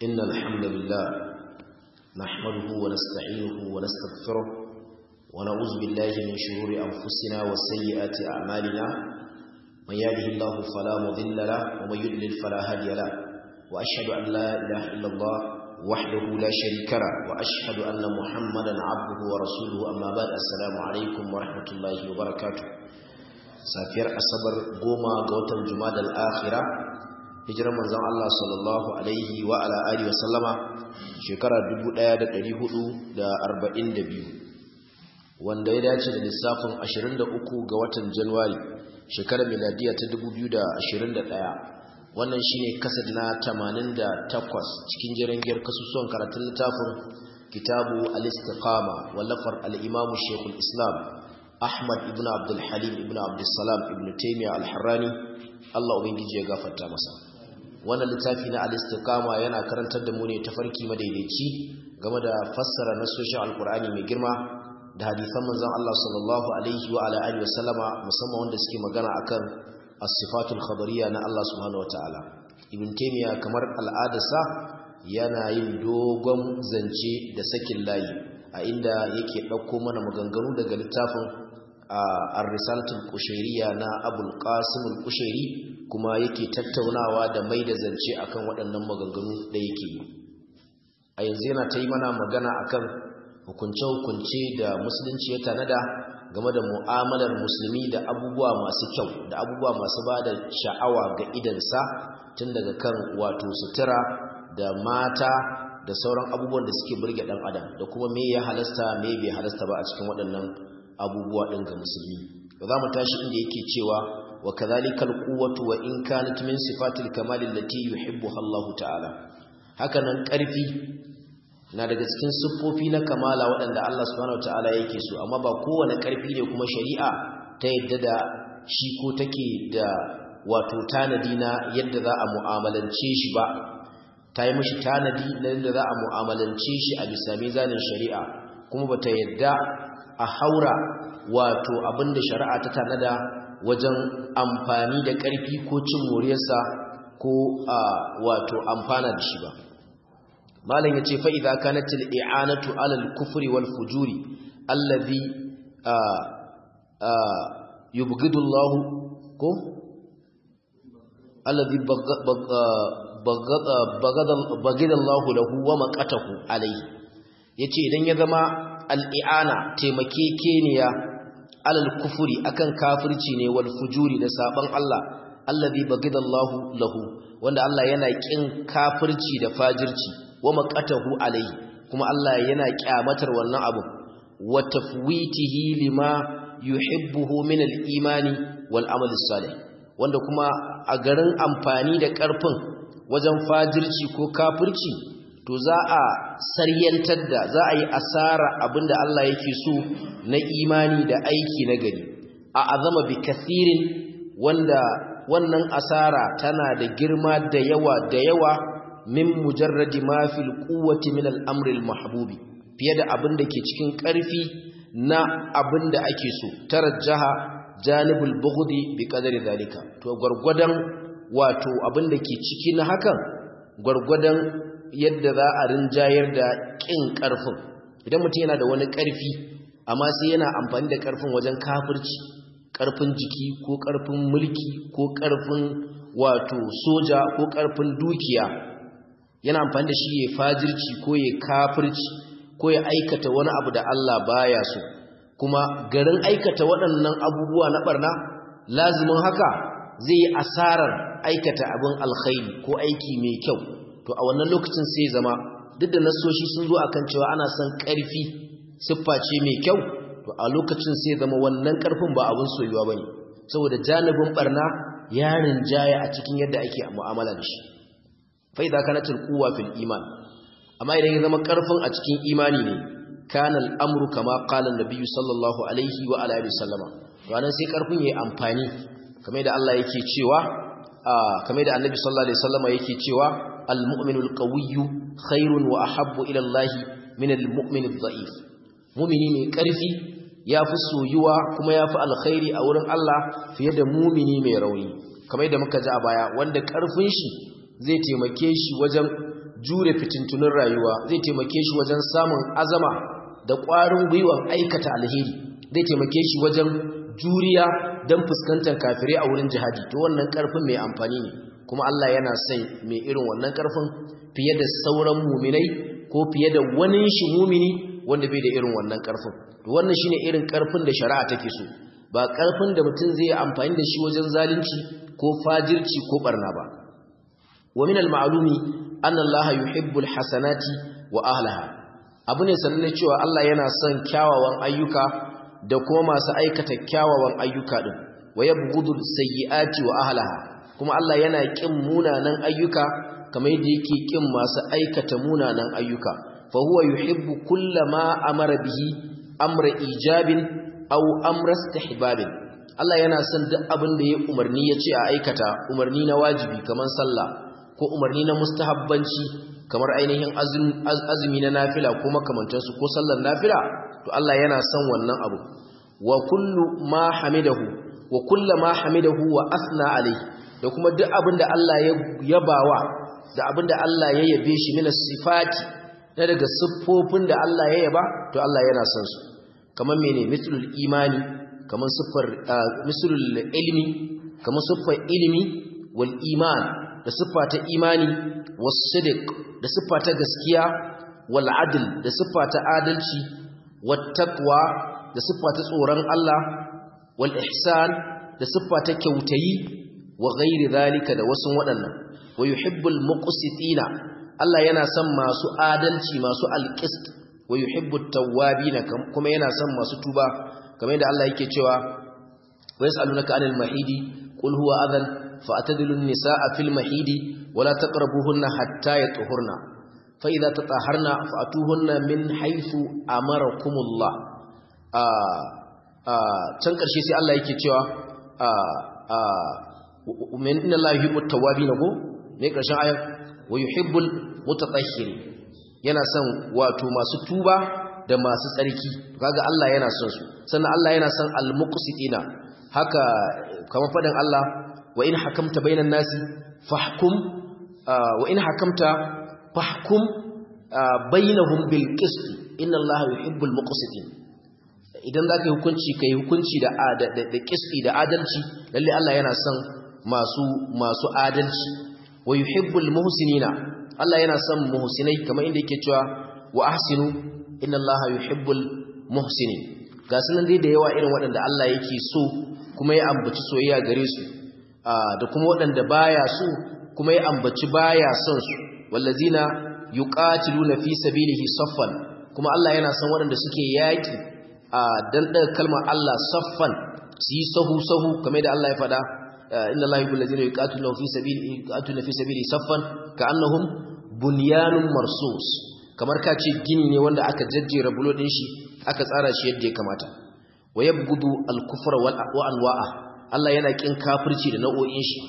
إن الحمد لله نحمده ونستعينه ونستغفره ونعوذ بالله من شرور أنفسنا وسيئات أعمالنا من يهده الله فلا مضل له ومن يضلل فلا هادي له وأشهد أن لا إله إلا الله وحده لا شريك له وأشهد أن محمدا عبده ورسوله أما بعد السلام عليكم ورحمة الله وبركاته safiyar asabar goma ga watan jumada al'akhira hijirar manzon Allah sallallahu alaihi wa ala alihi wa sallama shekara 1442 wanda ya dace da lissafin 23 ga watan Januwari shekarar miladiya ta 2021 wannan shine kasad na 88 cikin jirangiyar kasusuwan karatun littafin kitabu al-istiqama wallafar al-imam Sheikhul Islam Ahmad ibn Abdul Halim ibn Abdul Salam ibn Taymiyyah al-Harrani Allah ubangiji ya gafarta masa wannan littafi na al-istiqama yana karantar da mu ne tafarki madaidaici game da fassara nasoshin alqur'ani mai girma da hadisan manzon Allah sallallahu alaihi wa ala alihi wasallama musamman wanda suke magana akan as-sifatul khabariyya na Allah subhanahu wataala ibn Taymiyyah kamar al'adarsa yana yin dogon zance da sakin layi a inda yake ɗauko mana maganganu daga littafin ar-risalatul qushayriyya na Abul Qasim al-Qushayri kuma yake tattaunawa da mai da zance akan waɗannan maganganu da yake yi a yanzu yana ta yi mana magana akan hukunce-hukunce da musulunci ya tanada game da mu'amalar musulmi da abubuwa masu kyau da abubuwa masu ba da sha'awa ga idansa tun daga kan wato sutura da mata da sauran abubuwan da suke burge dan adam da kuma me ya halasta me bai halasta ba a cikin waɗannan abubuwa ɗin ga musulmi ba za mu tashi inda yake cewa wa kadhalikal quwwatu wa in kanat min sifatil kamal allati yuhibbuha Allah ta'ala haka nan ƙarfi na daga cikin siffofi na kamala waɗanda Allah subhanahu ta'ala yake so amma ba kowane ƙarfi ne kuma shari'a ta yadda da shi ko take da wato tanadi na yadda za a mu'amalance shi ba ta yi mashi tanadi na yadda za a mu'amalance shi a bisa mizanin shari'a kuma bata yadda a haura wato abinda shari'a ta tanada wajen amfani da ƙarfi ko cin moriyarsa ko wato amfana da shi ba malam yace fa idza kanat al-i'anatu 'ala al-kufri wal fujuri alladhi yubghidu Allah ko alladhi bagada Allah lahu wa maqatahu alayhi yace idan ya zama al-i'ana taimakekeniya alal kufuri akan kafirci ne wal fujuri da saban Allah allazi bagada Allah lahu wanda Allah yana kin kafirci da fajirci wa maqatahu alayhi kuma Allah yana kyamatar wannan abu wa tafwitihi lima yuhibbuhu min al-imani wal amal salih wanda kuma a garin amfani da karfin wajen fajirci ko kafirci to za a saryantar da za a yi asara abinda Allah yake so na imani da aiki na gari a azama bi kathirin wanda wannan asara tana da girma da yawa da yawa min mujarradi ma fil quwwati min al-amri al-mahbubi fiye da abin da ke cikin ƙarfi na abin da ake so tarajjaha janibul bughdi bi qadari zalika to gurgudan wato abin da ke ciki na hakan gurgudan yadda za a rinjayar da kin ƙarfin idan mutum yana da wani ƙarfi amma sai yana amfani da ƙarfin wajen kafirci ƙarfin jiki ko ƙarfin mulki ko ƙarfin wato soja ko ƙarfin dukiya yana amfani da shi ya fajirci ko ya kafirci ko ya aikata wani abu da Allah baya so kuma garin aikata waɗannan abubuwa na barna lazimin haka zai yi asarar aikata abin alkhairi ko aiki mai kyau to a wannan lokacin sai zama duk da nasoshi sun zo akan cewa ana son ƙarfi siffa ce mai kyau to a lokacin sai zama wannan ƙarfin ba abin soyuwa bane saboda janibin barna ya rinjaya a cikin yadda ake mu'amala da shi fa idza kanat alquwa fil iman amma idan ya zama ƙarfin a cikin imani ne kana al'amru kama qala an-nabiy sallallahu alaihi wa alihi wasallama to anan sai ƙarfin yayi amfani kamar da Allah yake cewa kamar da annabi sallallahu alaihi wasallama yake cewa al-mu'minu al-qawiyyu khairun wa ahabbu ila Allah min al-mu'min adh-dha'if mu'mini mai ƙarfi yafi soyuwa kuma yafi alkhairi a wurin Allah fiye da mu'mini mai rauni kamar da muka ji a baya wanda ƙarfin shi zai taimake shi wajen jure fitintunin rayuwa zai taimake shi wajen samun azama da ƙwarin gwiwan aikata alheri zai taimake shi wajen juriya don fuskantar kafirai a wurin jihadi to wannan ƙarfin mai amfani ne kuma Allah yana son mai irin wannan ƙarfin fiye da sauran muminai ko fiye da wani shi mumini wanda bai da irin wannan ƙarfin to wannan shine irin ƙarfin da shari'a take so ba ƙarfin da mutum zai yi amfani da shi wajen zalunci ko fajirci ko barna ba wa min al-ma'lumi anna Allah yuhibbu al-hasanati wa ahlaha abu ne sanne cewa Allah yana son kyawawan ayyuka da kuma masu aikata kyawawan ayyuka din wa yabghudu sayyi'ati wa ahlaha kuma Allah yana kin munanan ayyuka kamar yadda yake kin masu aikata munanan ayyuka fa huwa yuhibbu kullama amara bihi amra ijabin aw amra istihbabin Allah yana son duk abin da ya umarni ya ce a aikata umarni na wajibi kamar sallah ko umarni na mustahabbanci kamar ainihin azumi na nafila ko makamantansu ko sallar nafila to Allah yana son wannan abu wa kullu ma hamidahu wa kullu ma hamidahu wa asna alayhi da kuma duk abin da Allah ya yabawa da abin da Allah ya yabe shi min sifati na daga siffofin da Allah ya yaba to Allah yana son su kamar mene mislul imani kamar siffar mislul ilmi kamar siffar ilimi wal iman da siffa ta imani was sidq da siffa ta gaskiya wal adl da siffa ta adalci wat taqwa da siffa ta tsoron Allah wal ihsan da siffa ta kyautayi wa ghairi zalika da wasu waɗannan wa yuhibbul muqsitina Allah yana son masu adalci masu alqist wa yuhibbut tawwabin kuma yana son masu tuba kamar yadda Allah yake cewa wa yasalunaka anil mahidi qul huwa adhan fa'tadilun nisaa fil mahidi wala taqrabuhunna hatta yatuhurna fa idza tatahharna fa'tuhunna min haythu amarakumullah a a can karshe sai Allah yake cewa a a min inna Allah yuhibbut tawwabin ko ne karshen ayat wa yuhibbul mutatahhirin yana son wato masu tuba da masu tsarki kaga Allah yana son su sannan Allah yana son al-muqsitina haka kamar fadin Allah wa in hakamta bainan nasi fahkum wa in hakamta fahkum bainahum bil qist inna Allah yuhibbul muqsitin idan zaka yi hukunci kai hukunci da da qisti da adalci lalle Allah yana son masu masu adalci wa yuhibbul muhsinina Allah yana son muhsinai kamar inda yake cewa wa ahsinu inna allaha yuhibbul muhsinin ga sunan dai da yawa irin waɗanda Allah yake so kuma ya ambaci soyayya gare su da kuma waɗanda baya so kuma ya ambaci baya son su wallazina yuqatiluna fi sabilihi saffan kuma Allah yana son waɗanda suke yaki dan daga kalmar Allah saffan su yi sahu sahu kamar da Allah ya faɗa inna allaha yuhibbul ladzina yuqatiluna fi sabilihi yuqatiluna fi sabilihi saffan ka'annahum bunyanun marsus kamar ka ce gini ne wanda aka jajjera bulo din shi aka tsara shi yadda ya kamata wa yabghudu al-kufra wal anwa'a Allah yana kin kafirci da nau'o'in shi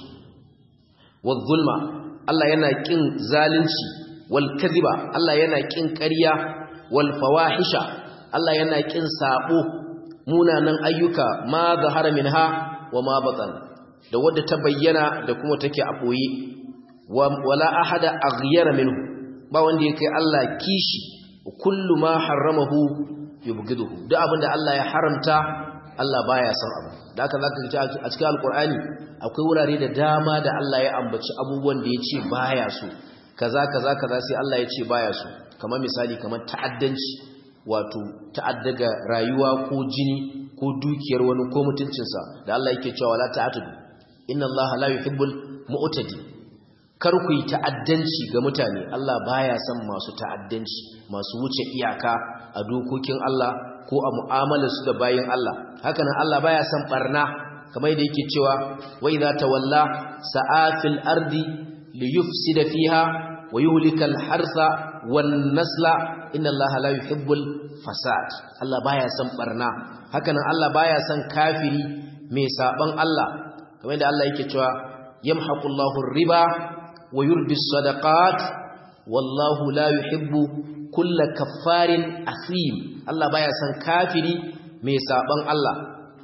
wal zulma Allah yana kin zalunci wal kadhiba Allah yana kin ƙarya wal fawahisha Allah yana kin sabo munanan ayyuka ma zahara minha wa ma batan da wadda ta bayyana da kuma take a boye wala ahada aghyara minhu ba wanda yake Allah kishi kullu ma haramahu yubghiduhu duk abinda Allah ya haramta Allah baya son abu da haka zaka ji a cikin alqur'ani akwai wurare da dama da Allah ya ambaci abubuwan da yace baya so kaza kaza kaza sai Allah ya ce baya so kamar misali kamar ta'addanci wato ta'addaga rayuwa ko jini ko dukiyar wani ko mutuncinsa da Allah yake cewa la ta'atudu inna Allah la yuhibbul mu'tadi kar ku yi ta'addanci ga mutane Allah baya son masu ta'addanci masu wuce iyaka a dokokin Allah ko a mu'amalarsu da bayin Allah hakanan Allah baya son barna kamar yadda yake cewa wa idza tawalla sa'afil ardi liyufsida fiha wa yuhlikal harsa wan nasla inna Allah la yuhibbul fasad Allah baya son barna hakanan Allah baya son kafiri mai saban Allah kamar yadda Allah yake cewa yamhaqullahu riba wa yurbi sadaqat wallahu la yuhibbu kulla kaffarin asim Allah baya son kafiri mai saban Allah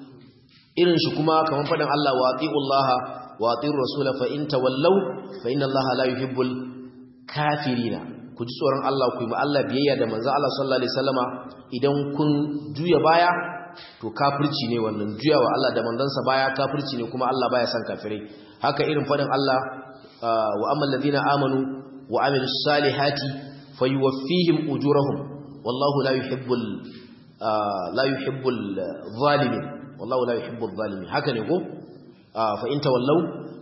irin shi kuma kamar faɗin Allah wa atiullaha wa atiur rasula fa in tawallaw fa inna Allah la yuhibbul kafirina ku ji tsoron Allah ku yi ma Allah biyayya da manzo Allah sallallahu alaihi wasallama idan kun juya baya to kafirci ne wannan juyawa Allah da manzansa baya kafirci ne kuma Allah baya son kafirai haka irin fadin Allah wa ammal ladina amanu wa amilus salihati fayuwaffihim ujurahum wallahu la yuhibbul la yuhibbul zalimin wallahu la yuhibbul zalimin haka ne ko fa in tawallaw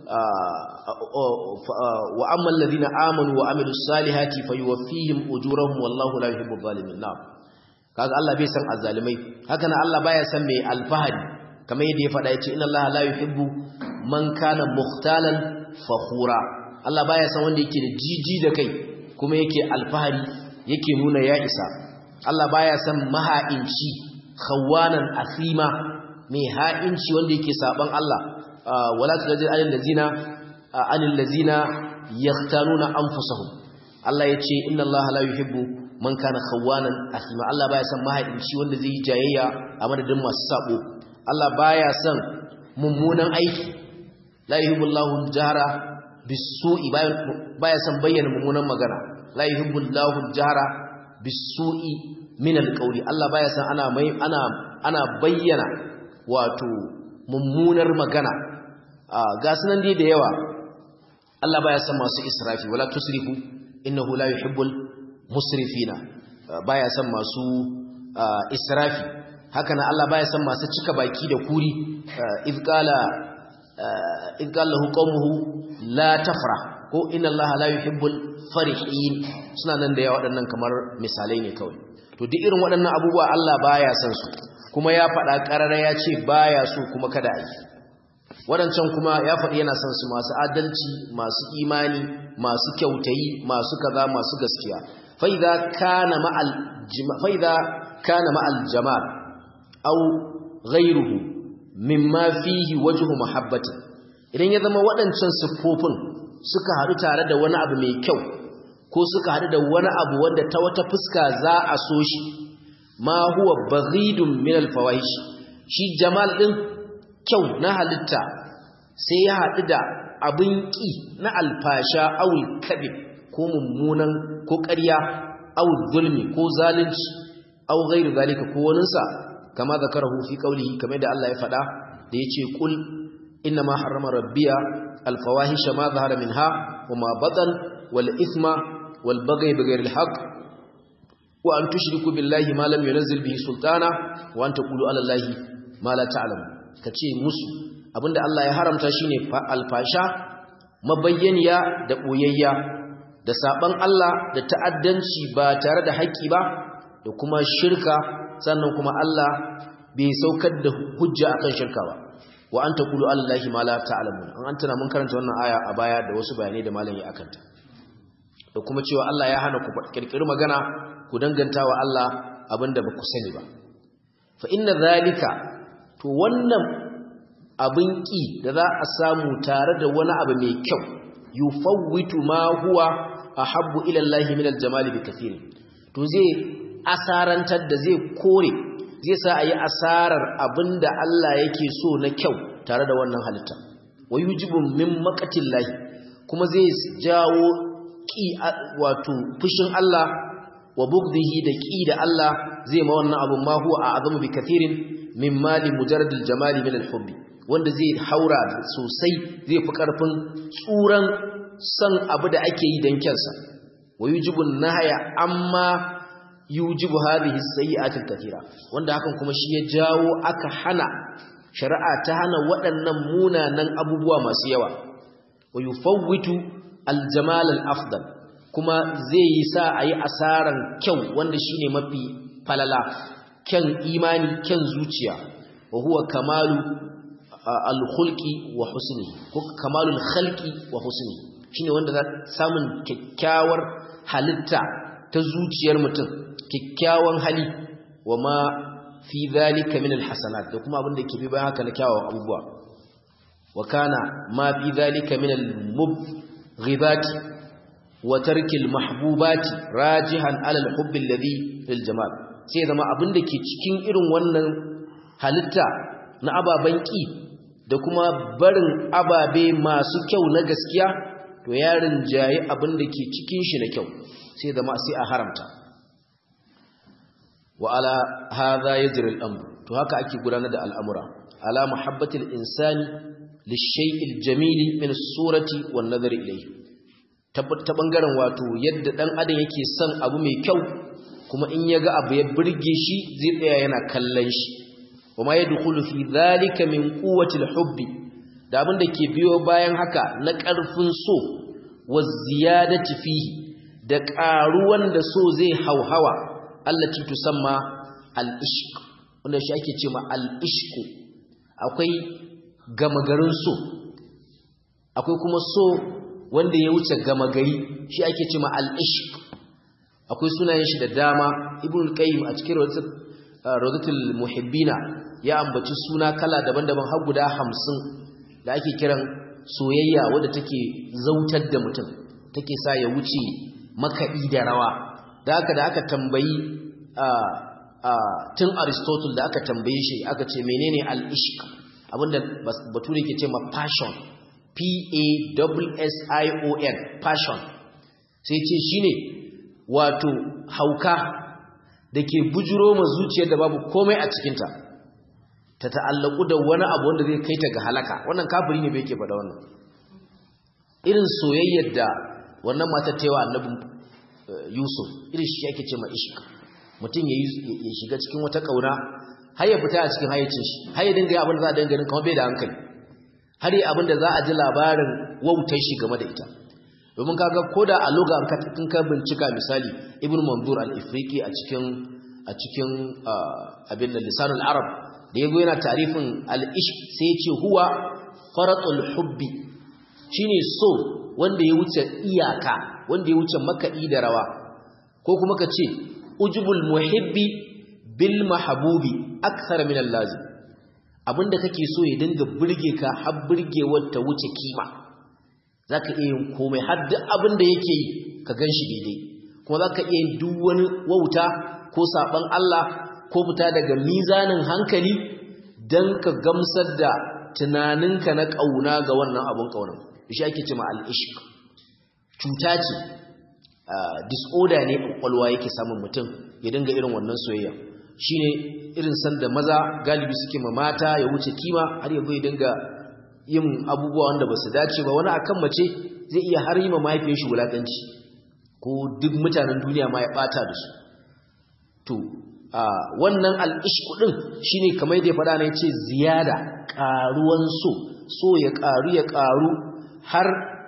wa ammal ladina amanu wa amilus salihati fayuwaffihim ujurahum wallahu la yuhibbul zalimin na'am kaga Allah bai san azzalimai haka nan Allah baya san mai alfahari kamar yadda ya faɗa yace inna Allah la yuhibbu man kana mukhtalan fakhura Allah baya san wanda yake da jiji da kai kuma yake alfahari yake nuna ya isa Allah baya san maha'inci khawanan asima mai ha'inci wanda yake saban Allah wala tajid alil ladina anil ladina yahtanuna anfusahum Allah yace inna Allah la yuhibbu man kana khawanan asima Allah baya san mahaifinci wanda zai yi jayayya a madadin masu sabo Allah baya san mummunan aiki la yuhibbullahu jahra bisu'i baya san bayyana mummunan magana la yuhibbullahu jahra bisu'i min alqawli Allah baya san ana mai ana ana bayyana wato mummunar magana ga sunan dai da yawa Allah baya san masu israfi wala tusrifu innahu la yuhibbul musrifina baya san masu israfi haka na Allah baya san masu cika baki da kuri izqala izqala lahu qaumuhu la tafra ko inna Allah la yuhibbul farihin suna nan da yawa waɗannan kamar misalai ne kawai to duk irin waɗannan abubuwa Allah baya san su kuma ya faɗa ƙarara ya ce baya so kuma kada a yi waɗancan kuma ya faɗi yana son su masu adalci masu imani masu kyautayi masu kaza masu gaskiya fa'iza kana ma'al fa'iza kana ma'al jamal aw ghayruhu mimma fihi wajhu mahabbati idan ya zama waɗancan siffofin suka haɗu tare da wani abu mai kyau ko suka haɗu da wani abu wanda ta wata fuska za a so shi ma huwa baghidun min al-fawahish shi jamal din kyau na halitta sai ya haɗu da abin ƙi na alfasha awul kabib ko mummunan ko ƙarya awul zulmi ko zalunci aw ghairu zalika ko waninsa kama zakarahu fi qawlihi kamar da Allah ya faɗa da yace kul inna ma harrama rabbiya alfawahisha ma zahara minha wa ma batan wal ithma wal baghy bighayri al haqq wa an tushriku billahi ma lam yunzil bihi sultana wa an taqulu ala allahi ma la ta'lamu kace musu abinda Allah ya haramta shine alfasha mabayyaniya da boyayya da saban Allah da ta'addanci ba tare da haƙƙi ba da kuma shirka sannan kuma Allah bai saukar da hujja akan shirka ba wa anta qulu allahi ma la ta'lamun an antana mun karanta wannan aya a baya da wasu bayanai da malami akanta da kuma cewa Allah ya hana ku kirkiri magana ku danganta wa Allah abinda ba ku sani ba fa inna zalika to wannan abin ƙi da za a samu tare da wani abu mai kyau yufawwitu ma huwa ahabbu ila Allah min al-jamal bi kathir to zai asarantar da zai kore zai sa ayi asarar abinda Allah yake so na kyau tare da wannan halitta wayujibu min maqatillahi kuma zai jawo ƙi wato fushin Allah wa bugdihi da ƙi da Allah zai ma wannan abu ma huwa a'zamu bi kathirin min mali mujarrad al-jamal min al-hubbi wanda zai haura sosai zai fi ƙarfin tsuran son abu da ake yi don kyansa wa yujibu nahaya amma yujibu hadhihi sayyi'atil kathira wanda hakan kuma shi ya jawo aka hana shari'a ta hana waɗannan munanan abubuwa masu yawa wa yufawwitu aljamal al-afdal kuma zai yi sa ayi asaran kyau wanda shine mafi falala kyan imani kyan zuciya wa huwa kamalu al-khulqi wa husni ko kamalul khalqi wa husni shine wanda za samun kyakkyawar halitta ta zuciyar mutum kyakkyawan hali wa ma fi dhalika min al-hasanat da kuma abin da ke bi bayan haka na kyawawan abubuwa wa kana ma fi dhalika min al-mubghibat wa tarki al-mahbubat rajihan ala al-hubb alladhi lil jamal sai zama abin da ke cikin irin wannan halitta na ababen ƙi da kuma barin ababe masu kyau na gaskiya to ya rinjayi abin da ke cikin shi na kyau sai zama sai a haramta wa ala hadha yajri al-amr to haka ake gudanar da al'amura ala muhabbatil insani lishay'il jamili min as-surati wan nazari ilayhi ta bangaren wato yadda dan adam yake son abu mai kyau kuma in yaga abu ya burge shi zai tsaya yana kallon shi wama yadkhulu fi dhalika min quwwati al-hubbi da abin da ke biyo bayan haka na ƙarfin so wa ziyadati fihi da ƙaruwan da so zai hauhawa allati tusamma al-ishq wanda shi ake cewa al-ishq akwai gama garin so akwai kuma so wanda ya wuce gama gari shi ake cewa al-ishq akwai sunayen shi da dama ibn qayyim a cikin rawdatul muhibbina ya ambaci suna kala daban-daban har guda 50 da ake kiran soyayya wadda take zautar da mutum take sa ya wuce makaɗi da rawa da aka da aka tambayi tun aristotle da aka tambaye shi aka ce menene al-ishq abinda bature ke ce ma passion p-a-s-s-i-o-n passion sai ce shine wato hauka da ke bujuro ma zuciyar da babu komai a cikinta ta ta'allaku da wani abu wanda zai kai ta ga halaka wannan kafiri ne bai ke faɗa wannan irin soyayyar da wannan matar ta yi wa annabin yusuf irin shi yake ce ma ishq mutum ya shiga cikin wata ƙauna har ya fita a cikin hayyacin shi har ya dinga yi abin da za a dinga ganin kamar bai da hankali har yi abin da za a ji labarin wautar shi game da ita domin kaga ko da a loga in ka bincika misali ibn manzur al-ifriqi a cikin a cikin abin da lisanul arab da yago yana tarifin al-ishq sai ya ce huwa faratul hubbi shine so wanda ya wuce iyaka wanda ya wuce makaɗi da rawa ko kuma ka ce ujubul muhibbi bil mahbubi akthar min al-lazim abinda kake so ya dinga burge ka har burgewar ta wuce kima zaka iya yin komai har duk abinda yake yi ka ganshi daidai kuma zaka iya yin duk wani wauta ko saban Allah ko fita daga mizanin hankali dan ka gamsar da tunaninka na kauna ga wannan abun kaunan shi ake cewa al-ishq cuta ce disorder ne kwakwalwa yake samun mutum ya dinga irin wannan soyayya shine irin sanda maza galibi suke ma mata ya wuce kima har yanzu ya dinga yin abubuwa wanda ba su dace ba wani akan mace zai iya har yi ma mahaifiyar shi wulakanci ko duk mutanen duniya ma ya bata da su to wannan al'ishku din shine kamar da ya faɗa na yace ziyada ƙaruwan so so ya ƙaru ya ƙaru har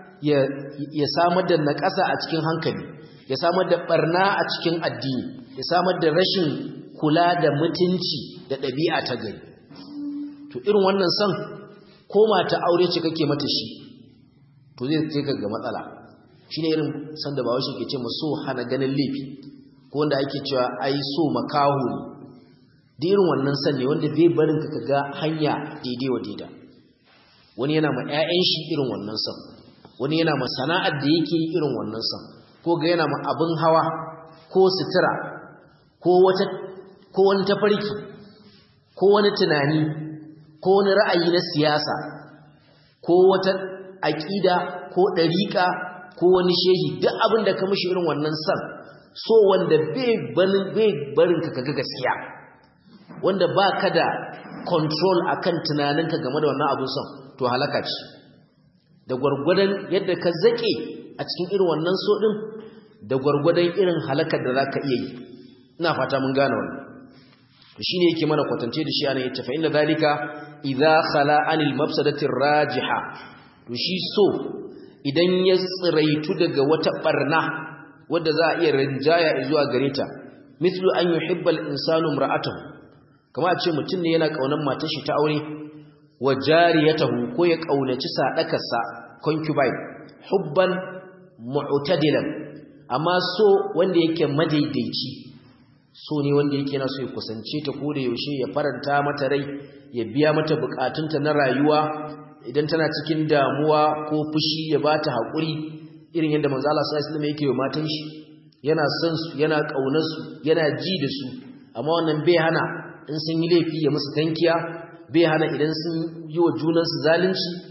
ya samar da naƙasa a cikin hankali ya samar da barna a cikin addini ya samar da rashin kula da mutunci da ɗabi'a ta gari to irin wannan son ko mata aure ce kake mata shi to zai kai ga matsala shine irin san da bawashi ke ce ma so hana ganin laifi ko wanda ake cewa ai so makaho ne da irin wannan son ne wanda bai barin ka ga hanya daidai wa daida wani yana ma 'ya'yan shi irin wannan son wani yana ma sana'ar da yake irin wannan son ko ga yana ma abin hawa ko sutura ko wata ko wani tafarki ko wani tunani ko wani ra'ayi na siyasa ko wata aƙida ko ɗariƙa ko wani shehi duk abin da ka mishi irin wannan son so wanda bai barin ka kaga gaskiya wanda ba ka da control akan tunaninka game da wannan abin son to halaka ce da gwargwadon yadda ka zaƙe a cikin irin wannan so ɗin da gwargwadon irin halakar da za ka iya yi ina fata mun gane wannan to shine yake mana kwatance da shi ana yace fa inna zalika idza khala anil mafsadati rajiha to shi so idan ya tsiraitu daga wata barna wadda za a iya rinjaya zuwa gare ta mithlu an yuhibba al-insanu imra'atahu kama a ce mutum ne yana kaunar matar shi ta aure wa jariyatahu ko ya kaunaci sadakarsa concubine hubban mu'tadilan amma so wanda yake madaidaici so ne wanda yake yana so ya kusance ta ko da yaushe ya faranta mata rai ya biya mata bukatunta na rayuwa idan tana cikin damuwa ko fushi ya bata hakuri irin yadda manzo Allah sallallahu alaihi wasallam yake wa matan shi yana son su yana kaunar su yana ji da su amma wannan bai hana in sun yi laifi ya musu tankiya bai hana idan sun yi wa junan su zalunci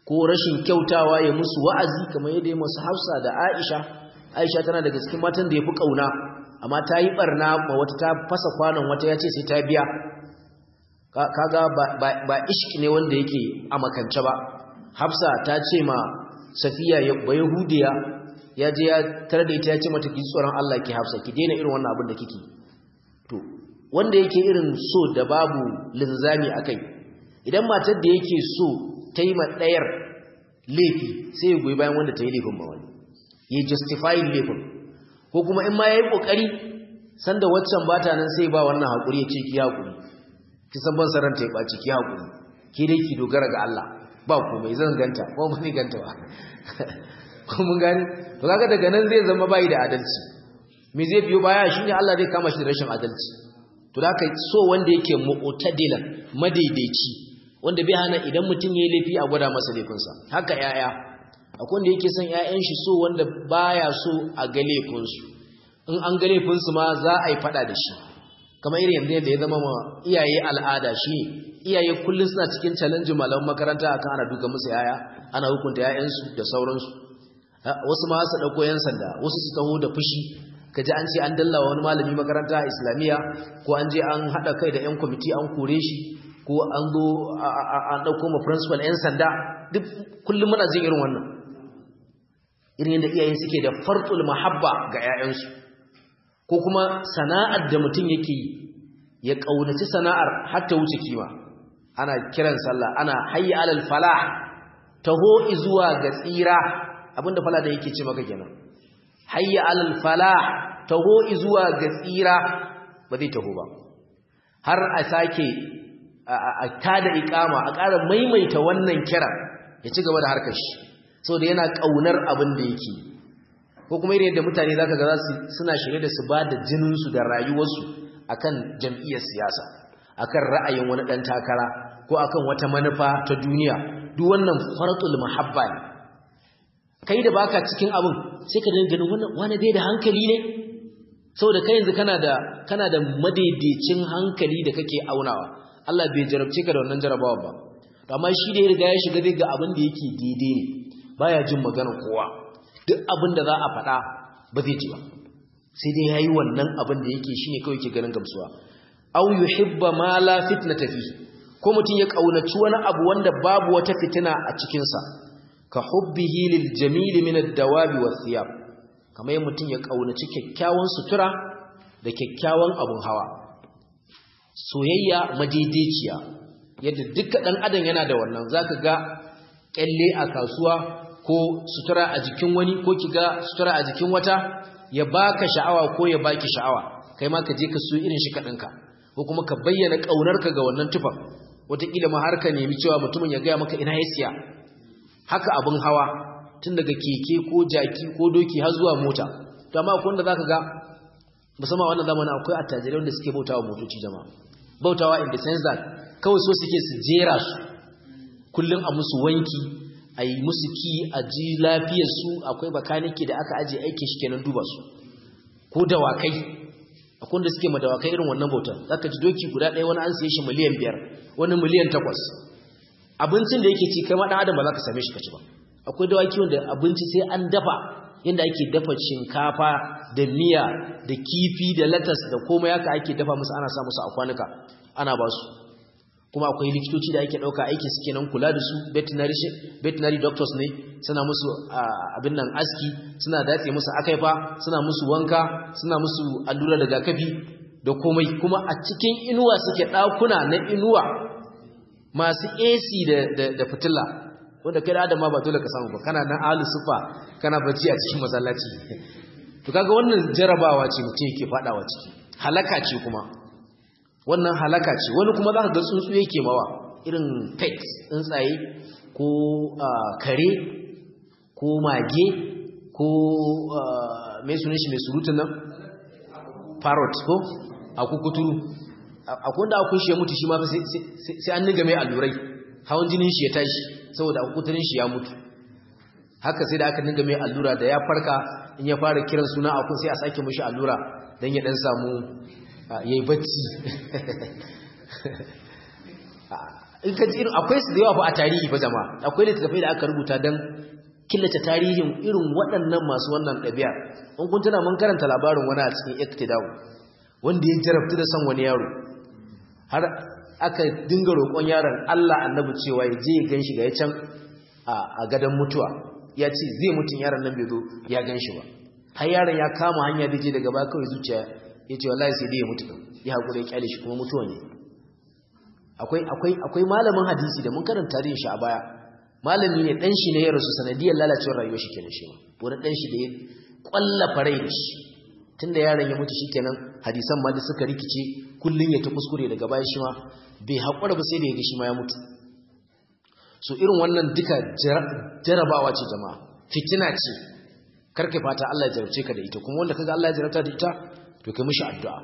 ko rashin kyautawa ya musu wa'azi kamar yadda ya musu Hafsa da Aisha Aisha tana daga cikin matan da yafi kauna amma ta yi barna ma wata ta fasa kwanon wata ya ce sai ta biya kaga ba ishki ne wanda yake a makance ba Hafsa ta ce ma Safiya ba Yahudiya ya je ya tare da ita ya ce mata ki tsoron Allah ki Hafsa ki daina irin wannan abin da kike to wanda yake irin so da babu linzami akai idan matar da yake so ta yi ma ɗayar laifi sai ya goyi bayan wanda ta yi laifin ba wani ya justify laifin ko kuma in ma ya yi ƙoƙari sanda waccan ba ta nan sai ba wannan haƙuri ya ce ki haƙuri ki san ban saran ta ya ɓaci ki haƙuri ki dai ki dogara ga Allah ba komai zan ganta ko ba ni ganta ba ko mun gani to kaga daga nan zai zama bai da adalci me zai biyo baya shine Allah zai kama shi da rashin adalci to da so wanda yake mu'tadilan madaidaici wanda bai hana idan mutum yayi laifi a gwada masa laifinsa haka yaya akwai wanda yake son ƴaƴan shi so wanda baya so a ga laifinsu in an ga laifinsu ma za a yi fada da shi kamar irin yanzu da ya zama ma iyaye al'ada shi iyaye kullum suna cikin challenge malaman makaranta akan ana duka musu yaya ana hukunta ƴaƴansu da sauransu wasu ma su dauko yan sanda wasu su taho da fushi kaji an ce an dallawa wani malami makaranta islamiyya ko an je an hada kai da yan kwamiti an kore shi ko an zo an dauko ma principal yan sanda duk kullum muna jin irin wannan irin yadda iyaye suke da fartul mahabba ga 'ya'yansu ko kuma sana'ar da mutum yake yi ya kaunaci sana'ar har ta wuce kima ana kiran sallah ana hayya alal falah taho zuwa ga tsira abinda fala da yake ce maka kenan hayya alal falah taho zuwa ga tsira ba zai taho ba har a sake a tada ikama a ƙara maimaita wannan kira ya ci gaba da harkar shi saboda yana ƙaunar abin da yake ko kuma irin yadda mutane zaka ga zasu suna shirye da su ba da jinin su da rayuwarsu akan jam'iyyar siyasa akan ra'ayin wani dan takara ko akan wata manufa ta duniya duk wannan faratul mahabba ne kai da baka cikin abin sai ka dinga ganin wannan wani bai da hankali ne saboda kai yanzu kana da kana da madaidaicin hankali da kake aunawa Allah bai jarabce ka da wannan jarabawa ba to amma shi da ya riga ya shiga zai ga abin da yake daidai ne baya jin magana kowa duk abin da za a faɗa ba zai ji ba sai dai yayi wannan abin da yake shine kawai yake ganin gamsuwa aw yuhibba ma la fitnata fi ko mutun ya kaunaci wani abu wanda babu wata fitina a cikin sa ka hubbihi lil jamil min ad-dawabi wath-thiyab kamar mutun ya kaunaci kyakkyawan sutura da kyakkyawan abun hawa soyayya madaidaiciya yadda duka dan adam yana da wannan zaka ga kyalle a kasuwa ko sutura a jikin wani ko kiga sutura a jikin wata ya baka sha'awa ko ya baki sha'awa kai ma ka je ka so irin shi kaɗanka ko kuma ka bayyana ƙaunarka ga wannan tufan wataƙila ma har ka nemi cewa mutumin ya gaya maka ina ya siya haka abin hawa tun daga keke ko jaki ko doki har zuwa mota to amma akwai wanda zaka ga musamman wannan zamanin akwai attajirai wanda suke bautawa motoci jama'a bautawa in the sense that kawai so suke su jera su kullum a musu wanki a yi musu ki a ji lafiyarsu akwai bakanike da aka ajiye aikin shi kenan duba su ko dawakai akwai wanda suke madawakai irin wannan bautar zaka ji doki guda ɗaya wani an siye shi miliyan biyar wani miliyan takwas abincin da yake ci kai ma ɗan adam ba za ka same shi ka ci ba akwai dawaki wanda abinci sai an dafa yadda ake dafa shinkafa da miya da kifi da latas da komai haka ake dafa musu ana sa musu a kwanuka ana ba su kuma akwai likitoci da ake ɗauka aiki suke nan kula da su veterinary doctors ne suna musu abin nan aski suna datse musu akaifa suna musu wanka suna musu allura da rigakafi da komai kuma a cikin inuwa suke ɗakuna na inuwa masu AC da fitila wanda kai da adama ba dole ka samu ba kana nan alu sufa kana bacci a cikin masallaci to kaga wannan jarabawa ce mutum yake fadawa ciki halaka ce kuma wannan halaka ce wani kuma za ka ga tsuntsu yake mawa irin pet tsuntsaye ko kare ko mage ko mai sunan shi mai surutun nan parrot ko a kukuturu akwai da akwai shi ya mutu shi ma sai an niga mai allurai hawan jinin shi ya tashi saboda kukuturin shi ya mutu haka sai da aka niga mai allura da ya farka in ya fara kiran suna akun sai a sake mashi allura don ya dan samu ya yi bacci in ka ji irin akwai su da yawa fa a tarihi fa jama'a akwai littattafai da aka rubuta don killace tarihin irin waɗannan masu wannan ɗabi'a in kun tuna mun karanta labarin wani a cikin iktidawu wanda ya jarabta da son wani yaro har aka dinga roƙon yaron Allah annabi cewa ya je ya gan shi ga ya can a gadon mutuwa ya ce zai mutun yaron nan bai zo ya gan shi ba har yaron ya kama hanya da je daga baya kawai zuciya ya ce wallahi sai dai ya mutu ya haƙura ya kyale shi kuma mutuwa ne akwai akwai akwai malamin hadisi da mun karanta tarihin shi a baya malami ne dan shi ne ya rasu sanadiyar lalacewar rayuwar shi kenan shi wani dan shi da ya kwalla farai da shi tunda yaron ya mutu shikenan hadisan ma da suka rikice kullun ya ta kuskure daga baya shi ma bai haƙura ba sai da ya ga shi ma ya mutu so irin wannan duka jarabawa ce jama'a fitina ce karka fata Allah ya jarabce ka da ita kuma wanda kaga Allah ya jarabta da ita to kai mishi addu'a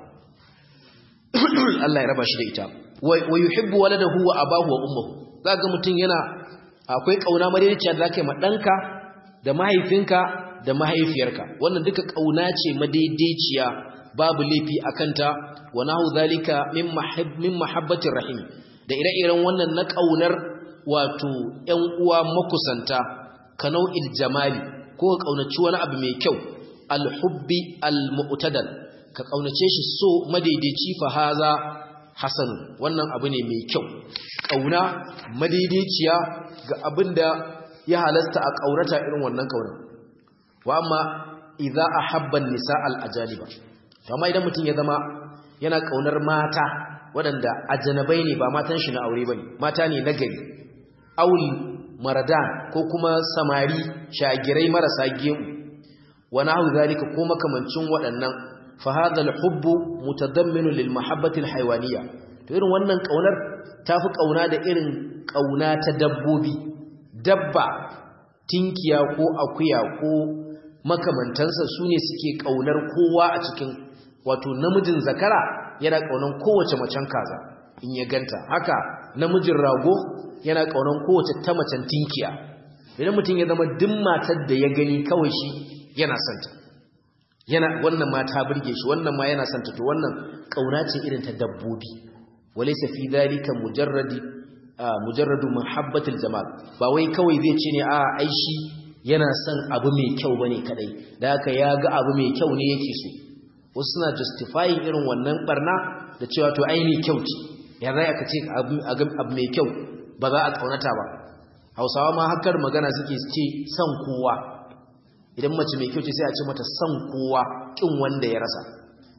Allah ya raba shi da ita wa yuhibbu waladahu wa abahu wa ummuhu zaka mutun yana akwai kauna madaidaiciya da zaka yi ma danka da mahaifinka da mahaifiyarka wannan duka kauna ce madaidaiciya babu laifi akanta wa nahu zalika min mahab min mahabbatir rahim da ire-iren wannan na kaunar wato ƴan uwa makusanta ka nau'il jamali ko ka kaunaci wani abu mai kyau al-hubbi al-mu'tadal ka kaunace shi so madaidaici fa haza hasan wannan abu ne mai kyau kauna madaidaiciya ga abinda ya halasta a kaunata irin wannan kauna wa amma idza ahabba an-nisa al-ajaliba to amma idan mutum ya zama yana kaunar mata waɗanda ajanabai ne ba matan shi na aure bane mata ne na gari aul maradan ko kuma samari shagirai marasa gemu wa nahu zalika ko makamancin waɗannan fa hadha al-hubb mutadammin lil mahabbati al-hayawaniyya to irin wannan kaunar tafi kauna da irin kauna ta dabbobi dabba tinkiya ko akuya ko makamantansa sune suke kaunar kowa a cikin wato namijin zakara yana kaunan kowace macen kaza in ya ganta haka namijin rago yana kaunan kowace ta macen tinkiya idan mutum ya zama duk matar da ya gani kawai shi yana santa yana wannan ma ta burge shi wannan ma yana santa to wannan kauna ce irin ta dabbobi walaysa fi dhalika mujarradi mujarradu muhabbatil jamal ba wai kawai zai ce ne a ai shi yana son abu mai kyau bane kadai da haka ya ga abu mai kyau ne yake so wasu suna justifying irin wannan barna da cewa to ai mai kyau ce ya zai aka ce abu mai kyau ba za a kaunata ba hausawa ma hakar magana suke ce son kowa idan mace mai kyau ce sai a ce mata son kowa kin wanda ya rasa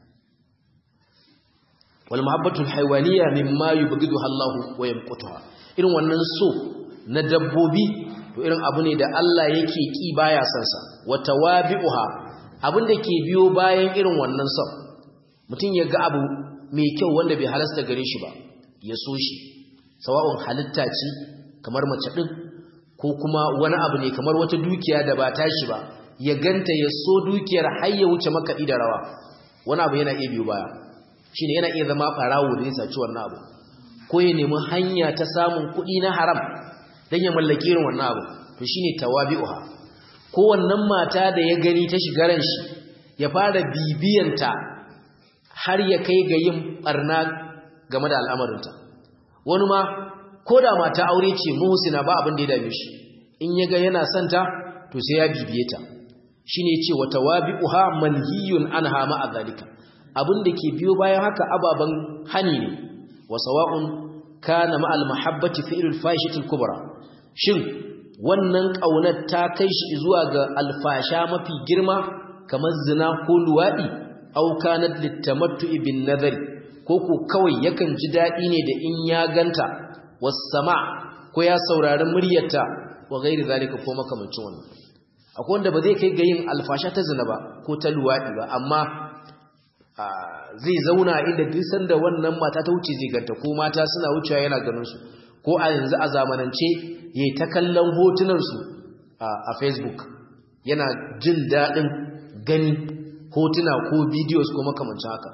wal mahabbatu al haywaniya mimma yubghiduha Allah wa yamqutuha irin wannan so na dabbobi to irin abu ne da Allah yake ki baya son sa wa tawabi'uha abin da ke biyo bayan irin wannan son mutum ya ga abu mai kyau wanda bai halasta gare shi ba ya so shi sawa'un halitta ce kamar mace din ko kuma wani abu ne kamar wata dukiya da ba tashi ba ya ganta ya so dukiyar har ya wuce makaɗi da rawa wani abu yana iya biyo baya shine yana iya zama farawo da ya saci wannan abu ko ya nemi hanya ta samun kuɗi na haram don ya mallaki irin wannan abu to shine tawabi'uha ko wannan mata da ya gani ta shigaran shi ya fara bibiyanta har ya kai ga yin barna game da al'amarinta wani ma ko da mata aure ce muhsina ba abin da ya dame shi in ya ga yana santa to sai ya bibiye ta shine ce wa tawabi'uha manhiyun anha ma azalika abin da ke biyo bayan haka ababan hani ne wa sawa'un kana ma al mahabbati fi'lul fahishatil kubra shin wannan kaunar ta kai shi zuwa ga alfasha mafi girma kamar zina ko luwadi au kanat litamattu'i bin nadari ko ko kawai yakan ji dadi ne da in ya ganta was-sama ko ya saurari muryarta wa gairi zalika ko makamancin wannan akwai wanda ba zai kai ga yin alfasha ta zina ba ko ta luwadi ba amma zai zauna inda duk sanda wannan mata ta wuce zai ganta ko mata suna wucewa yana ganin su ko a yanzu a zamanance yayi ta kallon hotunan su a Facebook yana jin dadin gani hotuna ko videos ko makamancin haka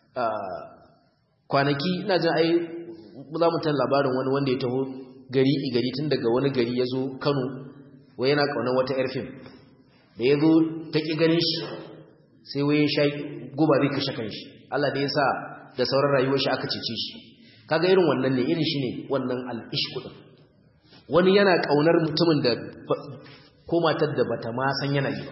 kwanaki ina jin ai za mu tan labarin wani wanda ya taho gari gari tun daga wani gari ya zo Kano wai yana kaunar wata yar fim da ya zo ta ƙi ganin shi sai wai sha guba zai kashe kanshi Allah da ya sa da sauran rayuwar shi aka cece shi kaga irin wannan ne irin shine wannan al-ishq din wani yana kaunar mutumin da ko matar da bata ma san yana yi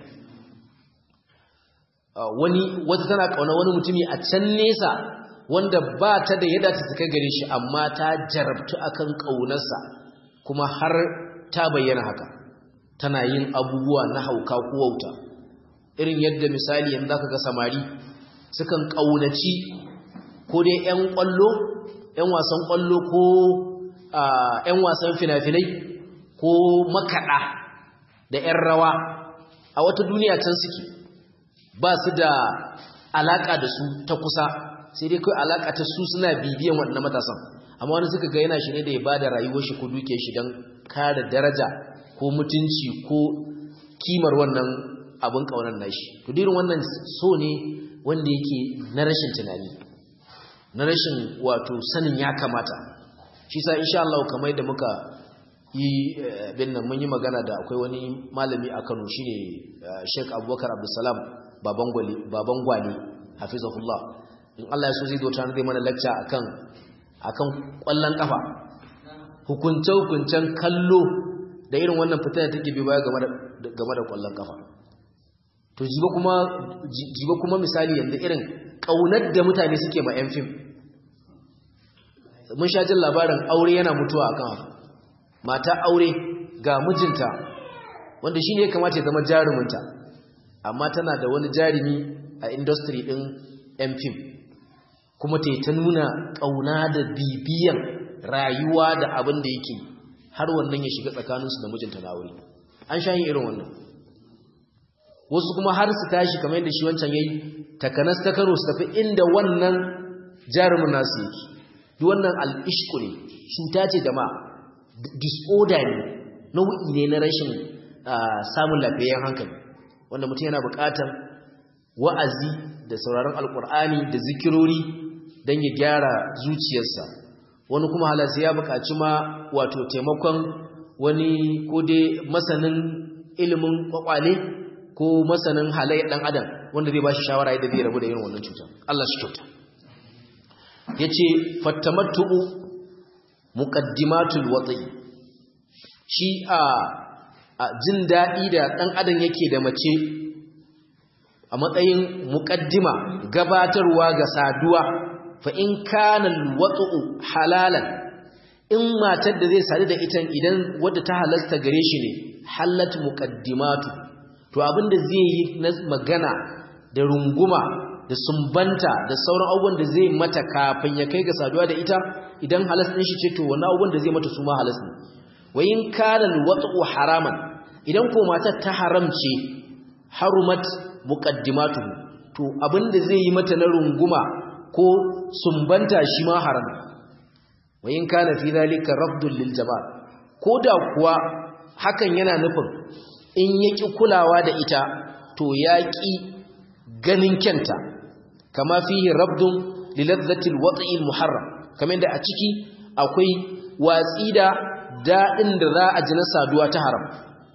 ba wani wata tana kauna wani mutumi a can nesa wanda ba ta da yadda ta kai gare shi amma ta jarabtu akan kaunarsa kuma har ta bayyana haka tana yin abubuwa na hauka ko wauta irin yadda misali yanzu zaka ga samari sukan kaunaci ko dai ƴan kwallo ƴan wasan kwallo ko ƴan wasan fina-finai ko makaɗa da ƴan rawa a wata duniya can suke ba su da alaka da su ta kusa sai dai kai alaka ta su suna bibiyan waɗannan matasan amma wani suka ga yana shi ne da ya bada rayuwar shi ko duke shi don kare daraja ko mutunci ko kimar wannan abin kaunar nashi to dirin wannan so ne wanda yake na rashin tunani na rashin wato sanin ya kamata shi sa insha Allah kamar da muka yi bin nan mun yi magana da akwai wani malami a Kano shine Sheikh Abubakar Abdulsalam baban gwali baban gwali hafizahullah in Allah ya so zai dota zai mana lecture akan akan kwallon kafa hukunce hukuncen kallo da irin wannan fitar da take bi baya game da game da kwallon kafa to jiba kuma jiba kuma misali yanzu irin kaunar da mutane suke ma yan fim mun sha jin labarin aure yana mutuwa akan haka mata aure ga mijinta wanda shine ya kamata ya zama jaruminta amma tana da wani jarumi a industry din yan fim kuma ta ta nuna ƙauna da bibiyan rayuwa da abin da yake har wannan ya shiga tsakaninsu da mijinta na aure an sha yin irin wannan wasu kuma har su tashi kamar yadda shi wancan yayi takanas ta karo su tafi inda wannan jarumin nasu yake duk wannan al'ishku ne cuta ce da ma disorder ne nau'i ne na rashin samun lafiyayyen hankali wanda mutum yana buƙatar wa'azi da sauraron alkur'ani da zikirori don ya gyara zuciyarsa wani kuma halarsa ya buƙaci ma wato taimakon wani ko dai masanin ilimin kwakwale ko masanin halayyar ɗan adam wanda zai ba shi shawara yadda zai rabu da irin wannan cutar Allah shi kyauta ya ce fattamattu'u muqaddimatul watsi shi a jin daɗi da ɗan adam yake da mace a matsayin muƙaddima gabatarwa ga saduwa fa in kana alwatu halalan in matar da zai sadu da ita idan wadda ta halasta gare shi ne halat muqaddimatu to abinda zai yi na magana da runguma da sumbanta da sauran abubuwan da zai mata kafin ya kai ga saduwa da ita idan halas din shi ce to wannan abubuwan da zai mata su ma halas ne wa in kana alwatu haraman idan ko matar ta haramce harumat muqaddimatuhu to abinda zai yi mata na runguma ko sumbanta shi ma haram wa in kana fi zalika rafdun lil jamal koda kuwa hakan yana nufin in yaki kulawa da ita to yaki ganin kyanta kama fihi rafdun liladzati alwat'i almuharram kamar da a ciki akwai watsi da dadin da za a ji na saduwa ta haram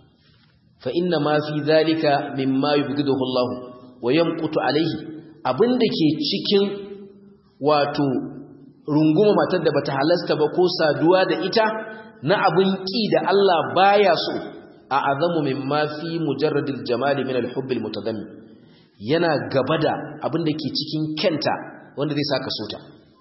fa inna ma fi zalika mimma yubghiduhu Allah wa yamqutu alayhi abinda ke cikin wato runguma matar da bata halasta ba ko saduwa da ita na abin ki da Allah baya so a azamu mimma fi mujarradil jamali min al-hubb al-mutadammi yana gaba da abinda ke cikin kenta wanda zai saka sota